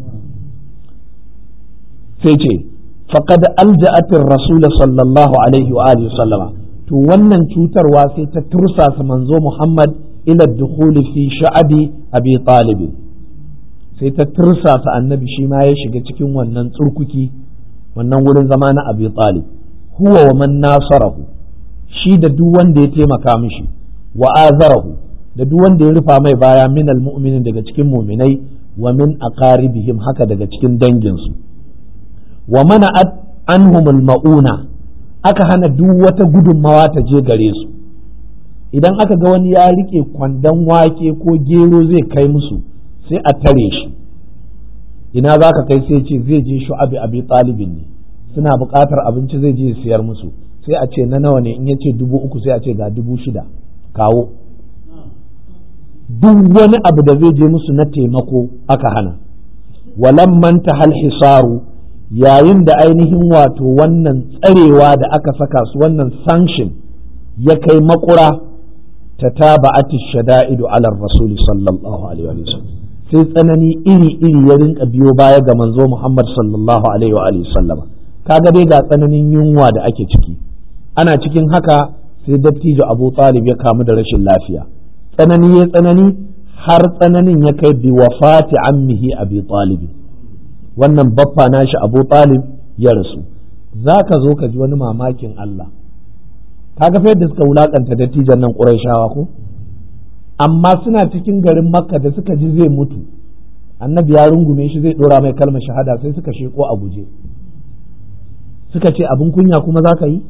sai ce faqad alja'atir rasul sallallahu alaihi wa alihi sallama to wannan cutarwa sai ta tursasa manzo Muhammad ila dukhuli fi sha'abi abi talib sai ta tursasa annabi shi ma ya shiga cikin wannan tsurkuki wannan wurin zama na abi talib huwa wa man nasarahu shi da duk wanda ya taimaka mishi wa azarahu da duk wanda ya rufa mai baya min almu'minin daga cikin muminai wa min aqaribihim haka daga cikin danginsu wa mana'at anhumul ma'una aka hana duk wata gudunmawa ta je gare su idan aka ga wani ya rike kwandon wake ko gero zai kai musu sai a tare shi ina za ka kai sai ce zai je shu'abi abi talibin ne suna buƙatar abinci zai je siyar musu sai a ce na nawa ne in ya ce dubu uku sai a ce ga dubu shida kawo duk wani abu da zai je musu na taimako aka hana walamman tahal hisaru yayin da ainihin wato wannan tsarewa da aka saka su wannan sanction ya kai makura ta taba'ati shada'idu ala rasuli sallallahu alaihi wa sallam sai tsanani iri iri ya rinka biyo baya ga manzo Muhammad sallallahu alaihi wa sallama kaga dai ga tsananin yunwa da ake ciki ana cikin haka sai dattijo Abu Talib ya kamu da rashin lafiya tsanani ya tsanani har tsananin ya kai bi wafati ammihi Abi Talib wannan baffa nashi Abu Talib ya rasu zaka zo ka ji wani mamakin Allah kaga fa yadda suka wulakanta dattijan nan Qurayshawa ko amma suna cikin garin Makka da suka ji zai mutu annabi ya rungume shi zai dora mai kalmar shahada sai suka sheko a guje suka ce abin kunya kuma za ka yi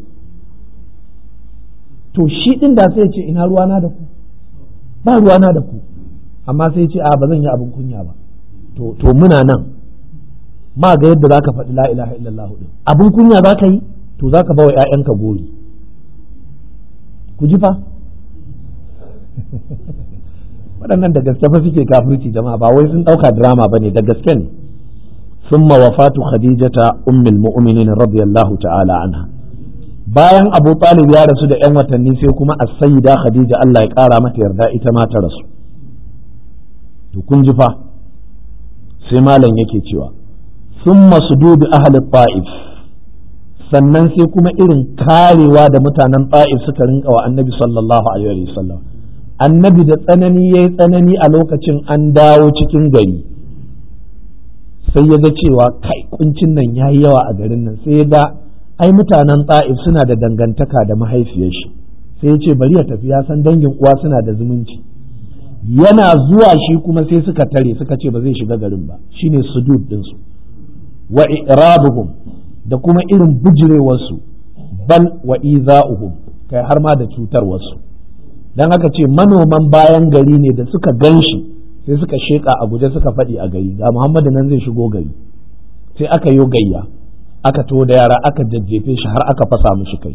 to shi ɗin da sai ce ina ruwana da ku ba ruwana da ku amma sai ce a ba zan yi abin kunya ba to to muna nan ma ga yadda za ka faɗi la ilaha illallah din abin kunya za ka yi to za ka bawa ‘ya'yanka gori ku ji fa waɗannan da gaske fa suke kafirci jama'a ba wai sun ɗauka drama ba ne da gaske ne ثم وفاة خديجة أم المؤمنين رضي الله تعالى عنها bayan Abu Talib ya rasu da ‘yan watanni sai kuma as-sayyida Khadija Allah ya ƙara mata yarda ita ma ta rasu to kun ji fa sai malam yake cewa summa sududu ahli ta'if sannan sai kuma irin karewa da mutanen ta'if suka rinka wa annabi sallallahu alaihi wasallam annabi da tsanani yayi tsanani a lokacin an dawo cikin gari sai ya ga cewa kai kuncin nan ya yi yawa a garin nan sai ya ga ai mutanen ta'if suna da dangantaka da mahaifiyar shi sai ya ce bari ya tafi ya san dangin uwa suna da zumunci yana zuwa shi kuma sai suka tare suka ce ba zai shiga garin ba shine sudud dinsu wa irabuhum da kuma irin bujirewarsu bal wa iza'uhum kai har ma da cutarwarsu dan haka ce manoman bayan gari ne da suka gan shi sai suka sheka a guje suka faɗi a gari ga muhammadu nan zai shigo gari sai aka yi gayya aka to da yara aka jajjefe shi har aka fasa mishi kai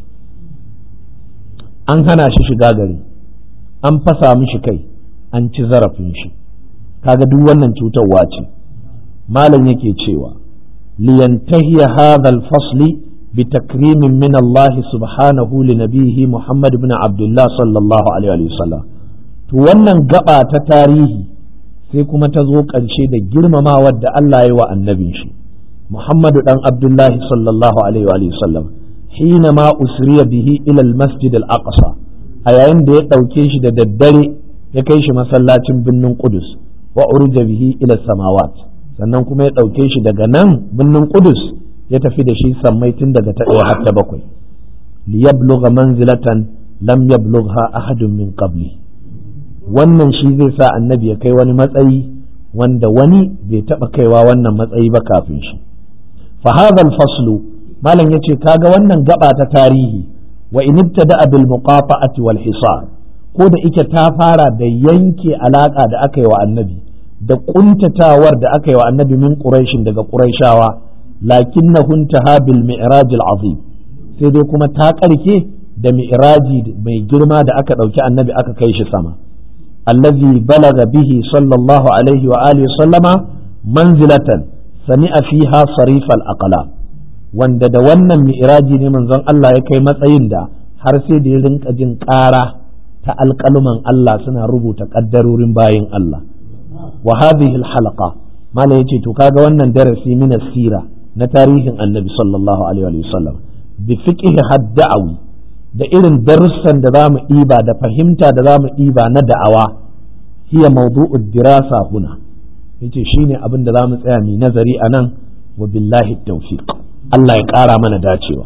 an hana shi shiga gari an fasa mishi kai an ci zarafin shi kaga duk wannan cutarwa ce malam yake cewa liyantahiya hadha al-fasli بتكريم من الله سبحانه لنبيه محمد بن عبد الله صلى الله عليه وسلم to wannan gaba ta tarihi sai kuma ta zo ƙarshe da girmamawar da Allah ya wa annabin shi Muhammadu dan Abdullahi sallallahu alaihi wa sallam hina ma usriya bihi ila al-masjid al-aqsa a yayin da ya ɗauke shi da daddare ya kai shi masallacin birnin Qudus wa urja bihi ila samawat sannan kuma ya ɗauke shi daga nan birnin Qudus ya tafi da shi sammai tun daga ta ɗaya har ta bakwai liyablugha manzilatan lam yablugha ahadun min qabli wannan shi zai sa annabi ya kai wani matsayi wanda wani bai taɓa kaiwa wannan matsayi ba kafin shi fa hadha faslu malam yace kaga wannan gaba ta tarihi wa in ibtada bil muqata'ati wal hisar ko da ike ta fara da yanke alaka da aka yi wa annabi da kuntatawar da aka yi wa annabi min quraishin daga quraishawa lakinnahu intaha bil mi'raj al azim sai dai kuma ta karke da mi'raji mai girma da aka dauki annabi aka kai shi sama الذي بلغ به صلى الله عليه وآله وسلم منزلة سمع فيها صريف الأقلام wanda da wannan mi'raji ne manzon Allah ya kai matsayin da har sai da ya rinka jin ƙara ta alƙaluman Allah suna rubuta ƙaddarorin bayin Allah wa hadhihi al-halaqa mala yace to kaga wannan darasi min sira na tarihin annabi sallallahu alaihi wa sallam bi fiqhi hadda'awi da irin darussan da za mu ɗiba da fahimta da za mu ɗiba na da'awa hiya mawdu'ud dirasa huna yace shine abin da za mu tsaya mu nazari a nan wa billahi tawfiq Allah ya ƙara mana dacewa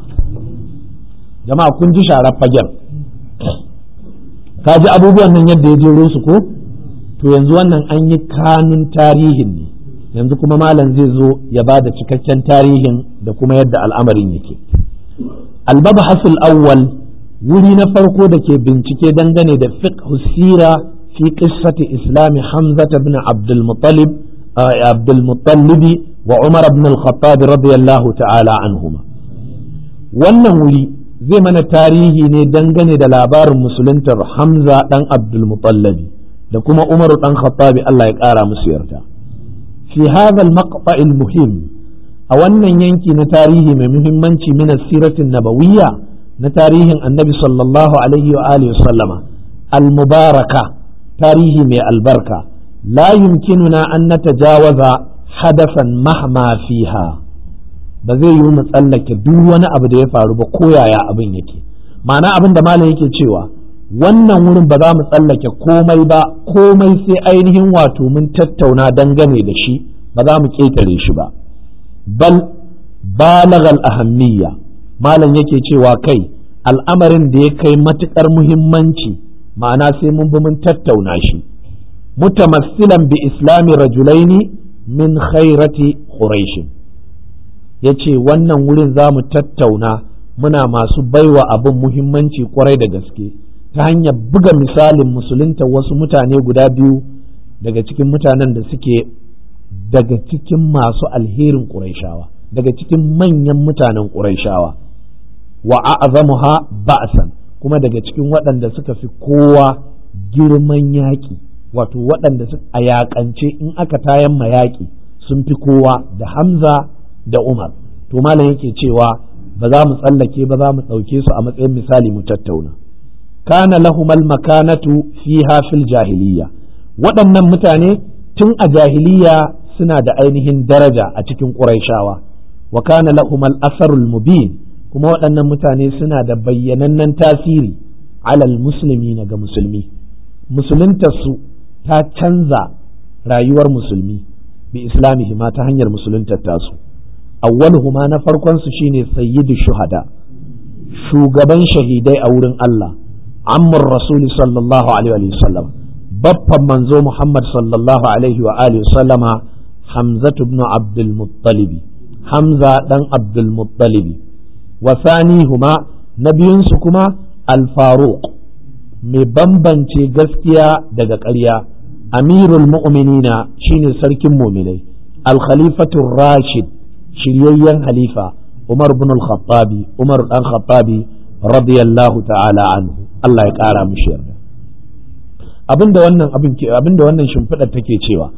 jama'a kun ji sharar fagen ka ji abubuwan nan yadda ya jero su ko to yanzu wannan an yi kanun tarihin ne yanzu kuma malam zai zo ya ba da cikakken tarihin da kuma yadda al'amarin yake albabahasul awwal wuri na farko da ke bincike dangane da fiqh sira fi qissati islami hamza ibn abdul muttalib abdul muttalib wa umar ibn al-khattab radiyallahu ta'ala anhuma wannan wuri zai mana tarihi ne dangane da labarin musuluntar hamza dan abdul muttalib da kuma umar dan khattab Allah ya kara musu yarda fi hadha al-maqta' al-muhim a wannan yanki na tarihi mai muhimmanci min siratin nabawiyya na tarihin annabi sallallahu alaihi wa alihi sallama al-mubaraka tarihi mai albarka la yumkinuna an natajawaza hadasan mahma fiha ba zai yi mu tsallake duk wani abu da ya faru ba ko yaya abin yake ma'ana abin da malam yake cewa wannan wurin ba za mu tsallake komai ba komai sai ainihin wato mun tattauna dangane da shi ba za mu ƙetare shi ba bal balagal ahammiya malam yake cewa kai al'amarin da ya kai matuƙar muhimmanci ma'ana sai mun bi mun tattauna shi mutamassilan bi islami rajulaini min khairati quraish yace wannan wurin za mu tattauna muna masu baiwa abin muhimmanci kwarai da gaske ta hanyar buga misalin musulunta wasu mutane guda biyu daga cikin mutanen da suke daga cikin masu alherin ƙuraishawa daga cikin manyan mutanen ƙuraishawa wa a'zamuha ba'san kuma daga cikin waɗanda suka fi kowa girman yaƙi wato waɗanda a yaƙance in aka tayan mayaƙi sun fi kowa da Hamza da Umar to malam yake cewa ba za mu tsallake ba za mu ɗauke su a matsayin misali mu tattauna kana lahumal makanatu fiha fil jahiliya waɗannan mutane tun a jahiliya suna da ainihin daraja a cikin ƙuraishawa wa kana lahumal asarul mubin kuma waɗannan mutane suna da bayyanannen tasiri alal musulmi ga musulmi musuluntarsu ta canza rayuwar musulmi bi islamihi ma ta hanyar musuluntar tasu awwaluhuma na farkon su shine sayyidu shuhada shugaban shahidai a wurin Allah ammar rasul sallallahu alaihi wa sallam baffan manzo Muhammad sallallahu alaihi wa alihi sallama Hamza ibn Abdul Muttalib Hamza dan Abdul Muttalib wa sanihuma nabiyunsu kuma al-Faruq mai bambance gaskiya daga ƙarya amirul mu'minina shine sarkin mu'minai al-khalifatu rashid shiryayyen halifa Umar ibn al-Khattabi Umar dan Khattabi radiyallahu ta'ala anhu Allah ya ƙara mishi yarda abinda wannan abin ke abinda wannan shimfiɗar take cewa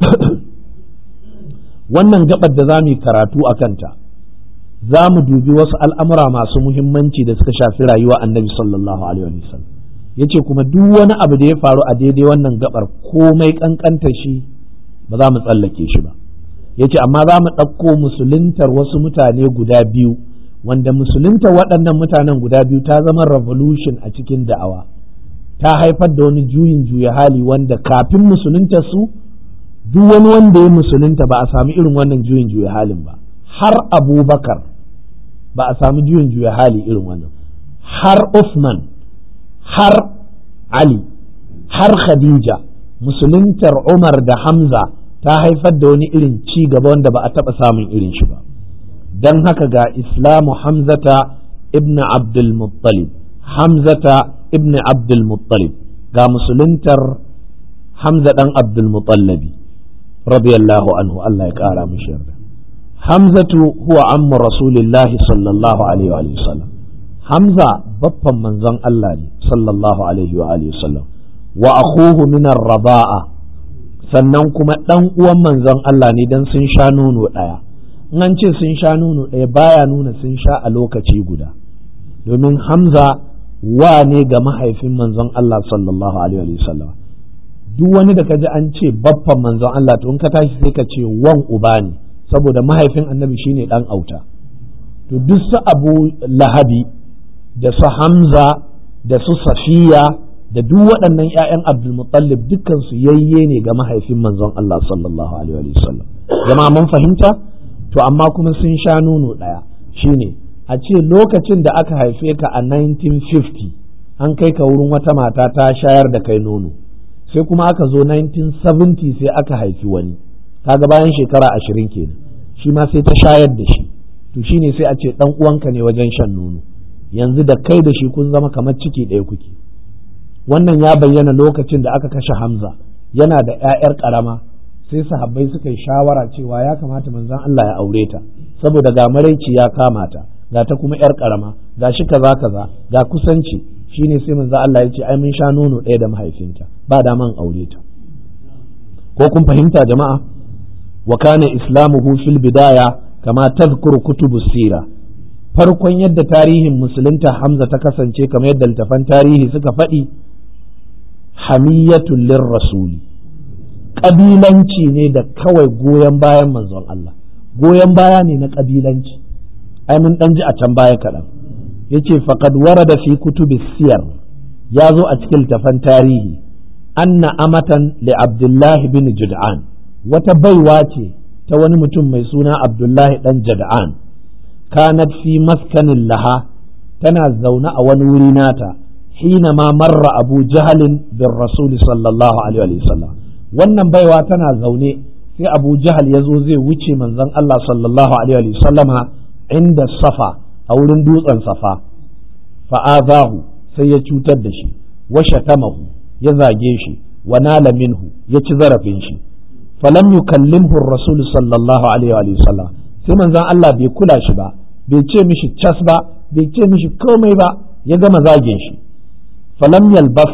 wannan gabar da zamu yi karatu a kanta za mu dubi wasu al'amura masu muhimmanci da suka shafi rayuwa annabi sallallahu alaihi wasallam yace kuma duk wani abu da ya faru a daidai wannan gabar komai kankanta shi ba za mu tsallake shi ba yace amma za mu ɗauko musuluntar wasu mutane guda biyu wanda musuluntar waɗannan mutanen guda biyu ta zama revolution a cikin da'awa ta haifar da wani juyin juya hali wanda kafin musulunta su duk wani wanda ya musulunta ba a sami irin wannan juyin juya halin ba har abubakar ba a sami juyin juya hali irin wannan har Uthman har Ali har Khadija musuluntar Umar da Hamza ta haifar da wani irin ci gaba wanda ba a taɓa samun irin shi ba don haka ga islamu Hamzata ibn Abdul Muttalib Hamzata ibn Abdul Muttalib ga musuluntar Hamza ɗan Abdul Muttallabi radiyallahu anhu Allah ya ƙara mishi yarda Hamzatu huwa ammu Rasulillahi sallallahu alaihi wa sallam Hamza baffan manzon Allah ne sallallahu alaihi wa alihi sallam wa akhuhu min ar-raba'a sannan kuma dan uwan manzon Allah ne dan sun sha nono daya in an ce sun sha nono daya baya nuna sun sha a lokaci guda domin Hamza wa ne ga mahaifin manzon Allah sallallahu alaihi wa sallam duk wani da kaji an ce baffan manzon Allah to in ka tashi sai ka ce wan uba ne saboda mahaifin annabi shine dan auta to duk su Abu Lahabi da su Hamza da su Safiya da duk waɗannan ‘ya'yan Abdulmutallib dukkan su yayye ne ga mahaifin manzon Allah sallallahu Alaihi wasallam jama'a mun fahimta to amma kuma sun sha nono ɗaya shine a ce lokacin da aka haife ka a 1950 an kai ka wurin wata mata ta shayar da kai nono sai kuma aka zo 1970 sai aka haifi wani kaga bayan shekara ashirin kenan shi ma sai ta shayar da shi to shine sai a ce ɗan uwanka ne wajen shan nono yanzu da kai da shi kun zama kamar ciki ɗaya kuke wannan ya bayyana lokacin da aka kashe hamza yana da 'ya'yar ƙarama sai sahabbai suka yi shawara cewa ya kamata manzon Allah ya aure ta saboda ga maraici ya kama ta ga ta kuma 'yar ƙarama ga shi kaza kaza ga kusanci shine sai manzon Allah ya ce ai mun sha nono ɗaya da mahaifinta ba da man aure ta ko kun fahimta jama'a wa kana islamuhu fil bidaya kama tadhkuru kutubu sira farkon yadda tarihin musulunta hamza ta kasance kamar yadda littafan tarihi suka faɗi hamiyatul rasuli ƙabilanci ne da kawai goyon bayan manzon Allah goyon baya ne na ƙabilanci ai mun ɗan ji a can baya kaɗan yace faqad warada fi kutubi siyar ya zo a cikin littafan tarihi anna amatan li abdullahi bin jud'an wata baiwa ce ta wani mutum mai suna abdullahi dan jad'an kanat fi maskanin laha tana zaune a wani wuri nata hina ma marra abu jahalin bin rasuli sallallahu alaihi wa sallam wannan baiwa tana zaune sai abu jahal ya zo zai wuce manzon Allah sallallahu alaihi wa sallama inda safa a wurin dutsen safa fa'azahu sai ya cutar da shi wa shatamahu ya zage shi wa nala minhu ya ci zarafin shi falam yukallimhu rasul sallallahu alaihi wa sallam sai manzon Allah bai kula shi ba bai ce mishi cas ba bai ce mishi komai ba ya gama zagin shi falam yalbas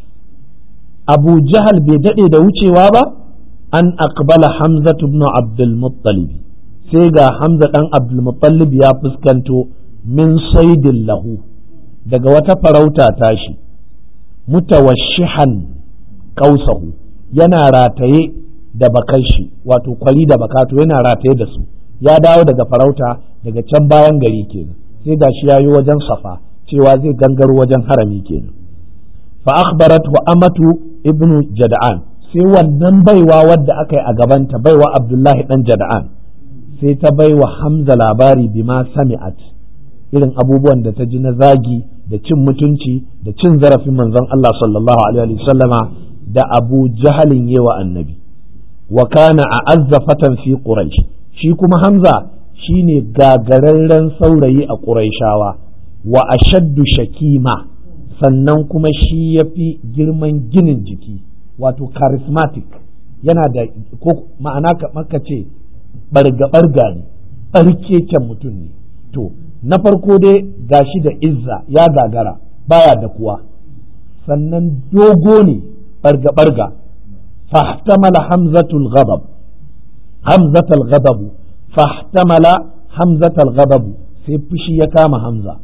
abu jahal bai dade da wucewa ba an aqbala hamza ibn abdul muttalib sai ga hamza dan abdul muttalib ya fuskanto min saidin lahu daga wata farauta tashi mutawashihan kausahu yana rataye da bakar shi wato kwari da bakato yana rataye da su ya dawo daga farauta daga can bayan gari kenan sai gashi ya yi wajen safa cewa zai gangaro wajen harami kenan fa akhbarat wa amatu ibnu jada'an sai wannan baiwa wadda aka yi a gabanta baiwa abdullahi dan jada'an sai ta baiwa hamza labari bima sami'at irin abubuwan da ta ji na zagi da cin mutunci da cin zarafin manzon Allah sallallahu alaihi sallama da Abu Jahalin yewa annabi wa kana a azzafatan fi Quraysh shi kuma Hamza shine gagararren saurayi a Qurayshawa wa ashaddu shakima sannan kuma shi yafi girman ginin jiki wato charismatic yana da ko ma'ana ka ce barga-barga ne ɓarkeken mutum ne to na farko dai gashi da izza ya gagara baya da kuwa sannan dogo ne barga-barga fahtamala hamzatul ghadab hamzatul ghadab fahtamala hamzatul ghadab sai fushi ya kama hamza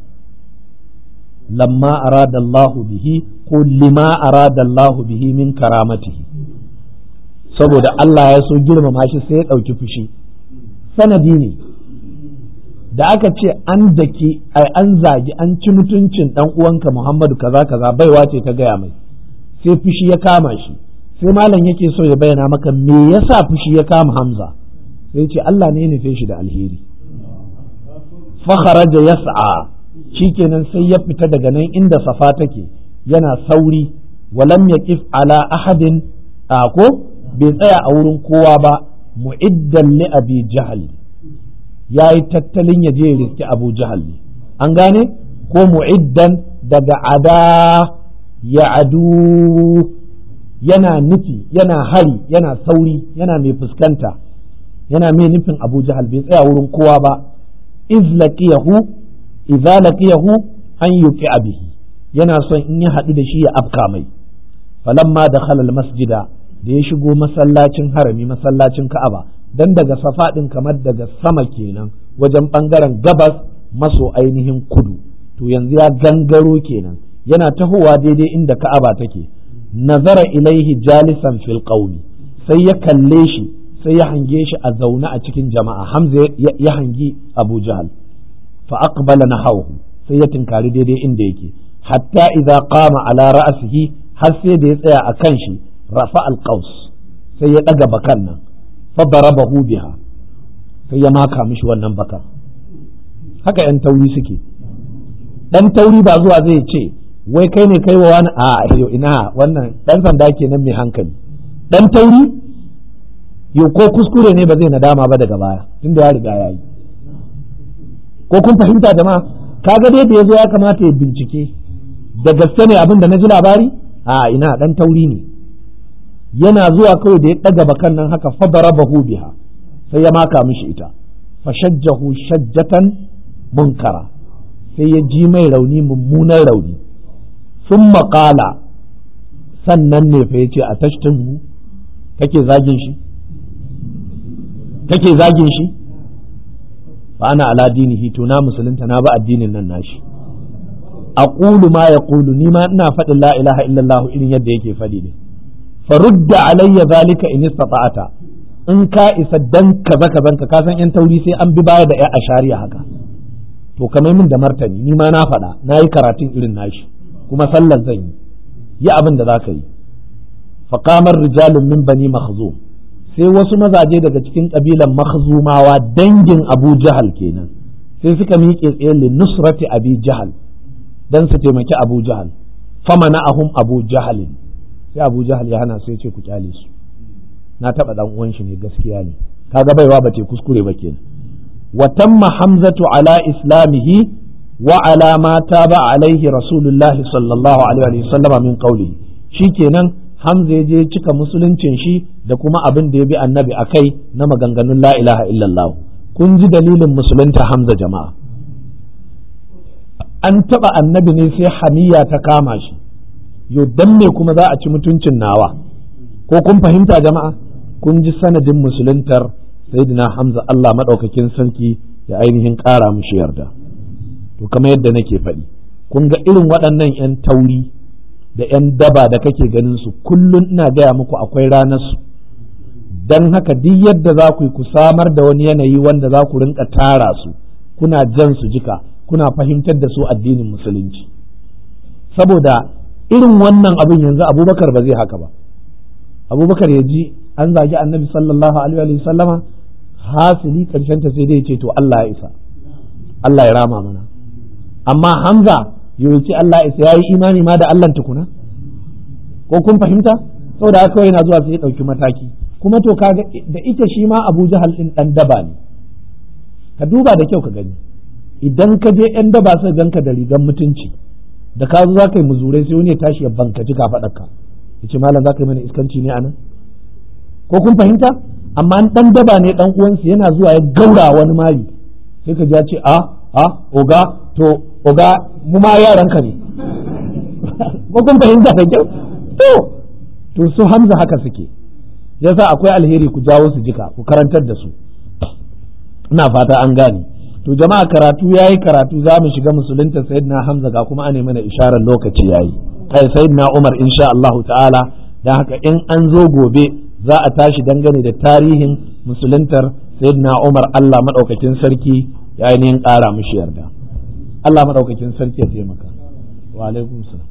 lamma arada Allahu bihi ko lima arada Allahu bihi min karamatihi saboda Allah ya so girmama shi sai ya ɗauki fushi sanadi ne da aka ce an daki ai an zagi an ci mutuncin dan uwanka Muhammadu kaza kaza baiwa ce ta gaya mai sai fushi ya kama shi sai malam yake so ya bayyana maka me yasa fushi ya kama Hamza sai ce Allah ne ya nufe shi da alheri fa kharaja yas'a shikenan sai ya fita daga nan inda safa take yana sauri walam yaqif ala ahadin a ko bai tsaya a wurin kowa ba mu'iddan li abi jahl ya yi tattalin ya je ya riski abu jahal ne an gane ko mu'iddan daga ada ya adu yana nufi yana hari yana sauri yana mai fuskanta yana mai nufin abu jahal bai tsaya wurin kowa ba iz laqiyahu idza laqiyahu an yuqi bihi yana son in ya haɗu da shi ya afka mai falamma dakhala masjida da ya shigo masallacin harami masallacin ka'aba dan daga safa ɗin kamar daga sama kenan wajen ɓangaren gabas maso ainihin kudu to yanzu ya gangaro kenan yana tahowa daidai inda ka'aba take nazara ilaihi jalisan fil qaumi sai ya kalle shi sai ya hange shi a zaune a cikin jama'a hamza ya hangi abu jahal fa aqbala nahawu sai ya tinkari daidai inda yake hatta idza qama ala ra'sihi har sai da ya tsaya a kan shi rafa al sai ya daga bakan nan fadarabahu biha sai ya maka mishi wannan bakar haka yan tauri suke dan tauri ba zuwa zai ce wai kai ne kai wa wani a yau ina wannan dan sanda kenan mai hankali dan tauri yau ko kuskure ne ba zai nadama ba daga baya tunda ya riga ya yi ko kun fahimta jama'a kaga dai da yazo ya kamata ya bincike da gaske ne abin da na ji labari a ina dan tauri ne yana zuwa kawai da ya ɗaga bakan nan haka fadarabahu biha sai ya maka mishi ita fashajjahu shajjatan munkara sai ya ji mai rauni mummunan rauni sun maƙala sannan ne fa yace a tashtin kake zagin shi kake zagin shi fa ana ala dinihi to na musulunta na ba addinin nan nashi aqulu ma yaqulu ni ma ina faɗin la ilaha illallah irin yadda yake faɗi ne farudda alayya zalika in istata'ata in ka isa dan kaza kazan ka san yan tauri sai an bi baya da ya ashariya haka to kamar min da martani ni ma na faɗa na yi karatun irin nashi kuma sallar zan yi yi abin da za ka yi faƙamar rijalun min bani makhzum sai wasu mazaje daga cikin ƙabilan makhzumawa dangin abu jahal kenan sai suka miƙe tsaye li nusrati abi jahal dan su taimaki abu jahal famana ahum abu jahalin sai abu jahal ya hana su ya ce ku kyale su na taɓa ɗan uwan shi ne gaskiya ne kaga baiwa ba te kuskure ba kenan wa tamma hamzatu ala islamihi wa ala ma taba alaihi rasulullahi sallallahu alaihi wa sallama min qawli shikenan hamza ya je cika musuluncin shi da kuma abin da ya bi annabi akai na maganganun la ilaha illallah kun ji dalilin musulunta hamza jama'a an taba annabi ne sai hamiya ta kama shi yo dan me kuma za a ci mutuncin nawa ko kun fahimta jama'a kun ji sanadin musuluntar sayyidina hamza Allah madaukakin sarki ya ainihin ƙara mushi yarda to kamar yadda nake faɗi kun ga irin waɗannan 'yan tauri da 'yan daba da kake ganin su kullum ina gaya muku akwai ranar su don haka duk yadda za ku yi ku samar da wani yanayi wanda za ku rinka tara su kuna jan su jika kuna fahimtar da su addinin musulunci saboda irin wannan abin yanzu abubakar ba zai haka ba abubakar ya ji an zagi annabi sallallahu alaihi wa sallama hasili karshen ta sai dai ce to Allah ya isa Allah ya rama mana amma Hamza yawanci Allah ya isa yayi imani ma da Allah tukuna ko kun fahimta saboda haka yana zuwa sai ya dauki mataki kuma to kaga da ita shi ma Abu Jahal din dan daba ne ka duba da kyau ka gani idan ka je yan daba sai ganka da rigan mutunci da ka zo za ka yi muzurai sai wani ya tashi ya bankaci ka faɗaka ya ce malam za ka yi mana iskanci ne anan ko kun fahimta amma dan daba ne dan uwansu yana zuwa ya gaura wani mari sai ka ji ya ce a a oga to oga mu ma yaranka ne ko kun fahimta da kyau to to su hamza haka suke yasa akwai alheri ku jawo su jika ku karantar da su ina fata an gane to jama'a karatu yayi karatu za mu shiga musulunta sayyidina hamza ga kuma ane mana isharar lokaci yayi kai sayyidina umar insha Allah ta'ala dan haka in an zo gobe za a tashi dangane da tarihin musuluntar sayyidina umar Allah madaukakin sarki ya ainihin ƙara mishi yarda Allah madaukakin sarki ya taimaka wa alaikum salam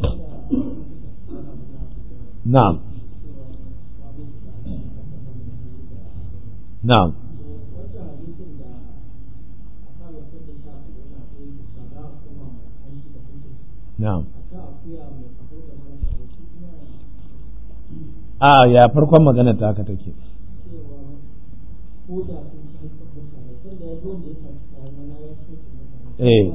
na'am na'am na'am a ya farkon magana ta haka take eh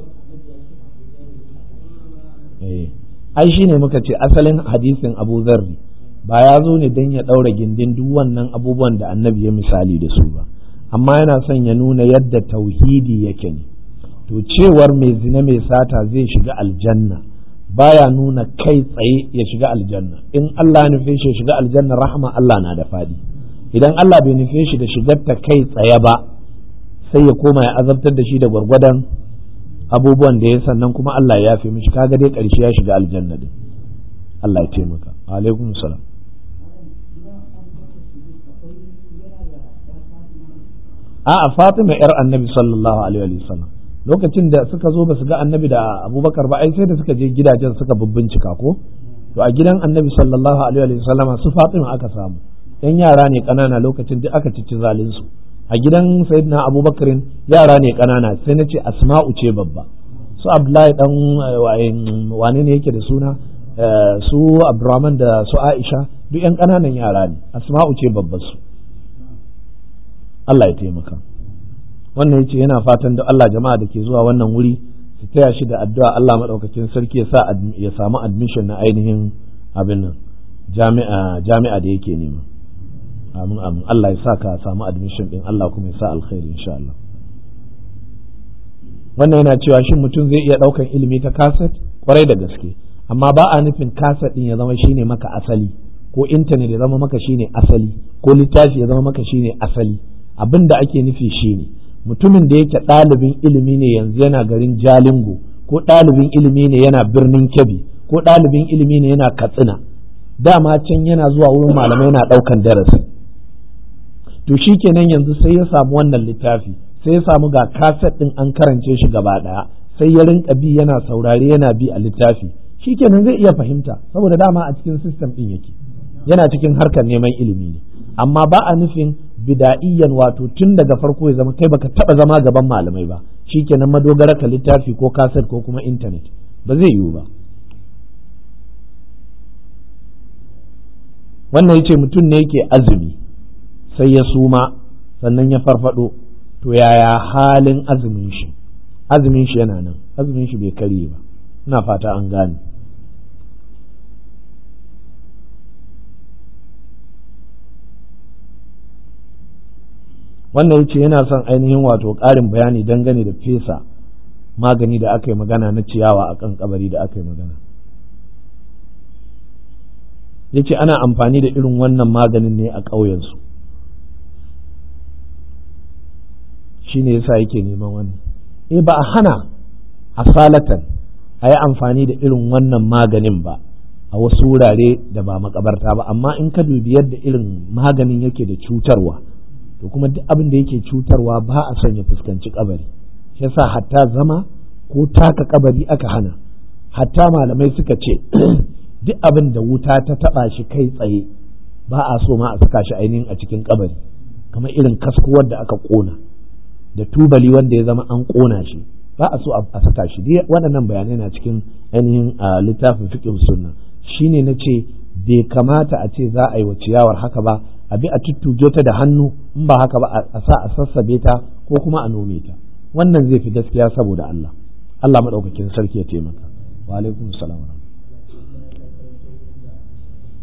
eh ai shine muka ce asalin hadisin Abu Zarri ba ya zo ne don ya ɗaura gindin duk wannan abubuwan da annabi ya misali da su ba amma yana son ya nuna yadda tauhidi yake ne to cewar mai zina mai sata zai shiga aljanna baya nuna kai tsaye ya shiga aljanna in Allah ya nufe shi ya shiga aljanna rahama Allah na da fadi idan Allah bai nufe shi da shigar ta kai tsaye ba sai ya koma ya azabtar da shi da gwargwadon abubuwan da ya sannan kuma Allah ya yafe mishi kaga dai karshe ya shiga aljanna din Allah ya taimaka alaikum salam a'a Fatima yar Annabi sallallahu alaihi wa sallam lokacin da suka zo ba su ga Annabi da Abubakar ba ai sai da suka je gidajen suka bincika ko to a gidan Annabi sallallahu alaihi wa sallam su Fatima aka samu yan yara ne kanana lokacin da aka cici zalin su a gidan Sayyidina Abubakarin yara ne kanana sai na ce Asma'u ce babba su Abdullahi dan wane ne yake da suna su Abdurrahman da su Aisha duk yan kananan yara ne Asma'u ce babbar su Allah ya taimaka wannan yace yana fatan da Allah jama'a da ke zuwa wannan wuri su taya shi da addu'a Allah madaukakin sarki ya sa ya samu admission na ainihin abin nan jami'a jami'a da yake nema amin amin Allah ya sa ka samu admission din Allah kuma ya sa alkhairi insha Allah wannan yana cewa shin mutum zai iya daukan ilimi ta kaset kwarai da gaske amma ba a nufin kaset din ya zama shine maka asali ko intanet ya zama maka shine asali ko littafi ya zama maka shine asali abin da ake nufi shine mutumin da yake ɗalibin ilimi ne yanzu yana garin jalingo ko ɗalibin ilimi ne yana birnin kebbi ko ɗalibin ilimi ne yana katsina dama can yana zuwa wurin malamai yana ɗaukan darasi to shi kenan yanzu sai ya samu wannan littafi sai ya samu ga kaset ɗin an karance shi gaba ɗaya sai ya rinka bi yana saurare yana bi a littafi shi kenan zai iya fahimta saboda dama a cikin sistem ɗin yake yana cikin harkar neman ilimi ne amma ba a nufin bida'iyyan wato tun daga farko ya zama kai baka taba zama gaban malamai ba shikenan madogara ka littafi ko kaset ko kuma intanet ba zai yiwu ba wannan yace mutum ne yake azumi sai ya suma sannan ya farfado to yaya halin azumin shi azumin shi yana nan azumin shi bai karye ba ina fata an gane wannan yace yana son ainihin wato ƙarin bayani dangane da fesa magani da aka yi magana na ciyawa a kan kabari da aka yi magana yace ana amfani da irin wannan maganin ne a ƙauyensu shi ne yasa yake neman wannan eh ba a hana asalatan a yi amfani da irin wannan maganin ba a wasu wurare da ba makabarta ba amma in ka dubi yadda irin maganin yake da cutarwa to kuma duk abin da yake cutarwa ba a son ya fuskanci kabari shi yasa hatta zama ko taka kabari aka hana hatta malamai suka ce duk abin da wuta ta taba shi kai tsaye ba a so ma a saka shi ainihin a cikin kabari kamar irin kaskuwar da aka kona da tubali wanda ya zama an kona shi ba a so a saka shi dai waɗannan bayanai na cikin ainihin littafin fiqh sunna shine na ce bai kamata a ce za a yi wa ciyawar haka ba a bi a tuttuge ta da hannu in ba haka ba a sa a sassabe ta ko kuma a nome ta wannan zai fi gaskiya saboda Allah Allah madaukakin sarki ya taimaka wa alaikum salam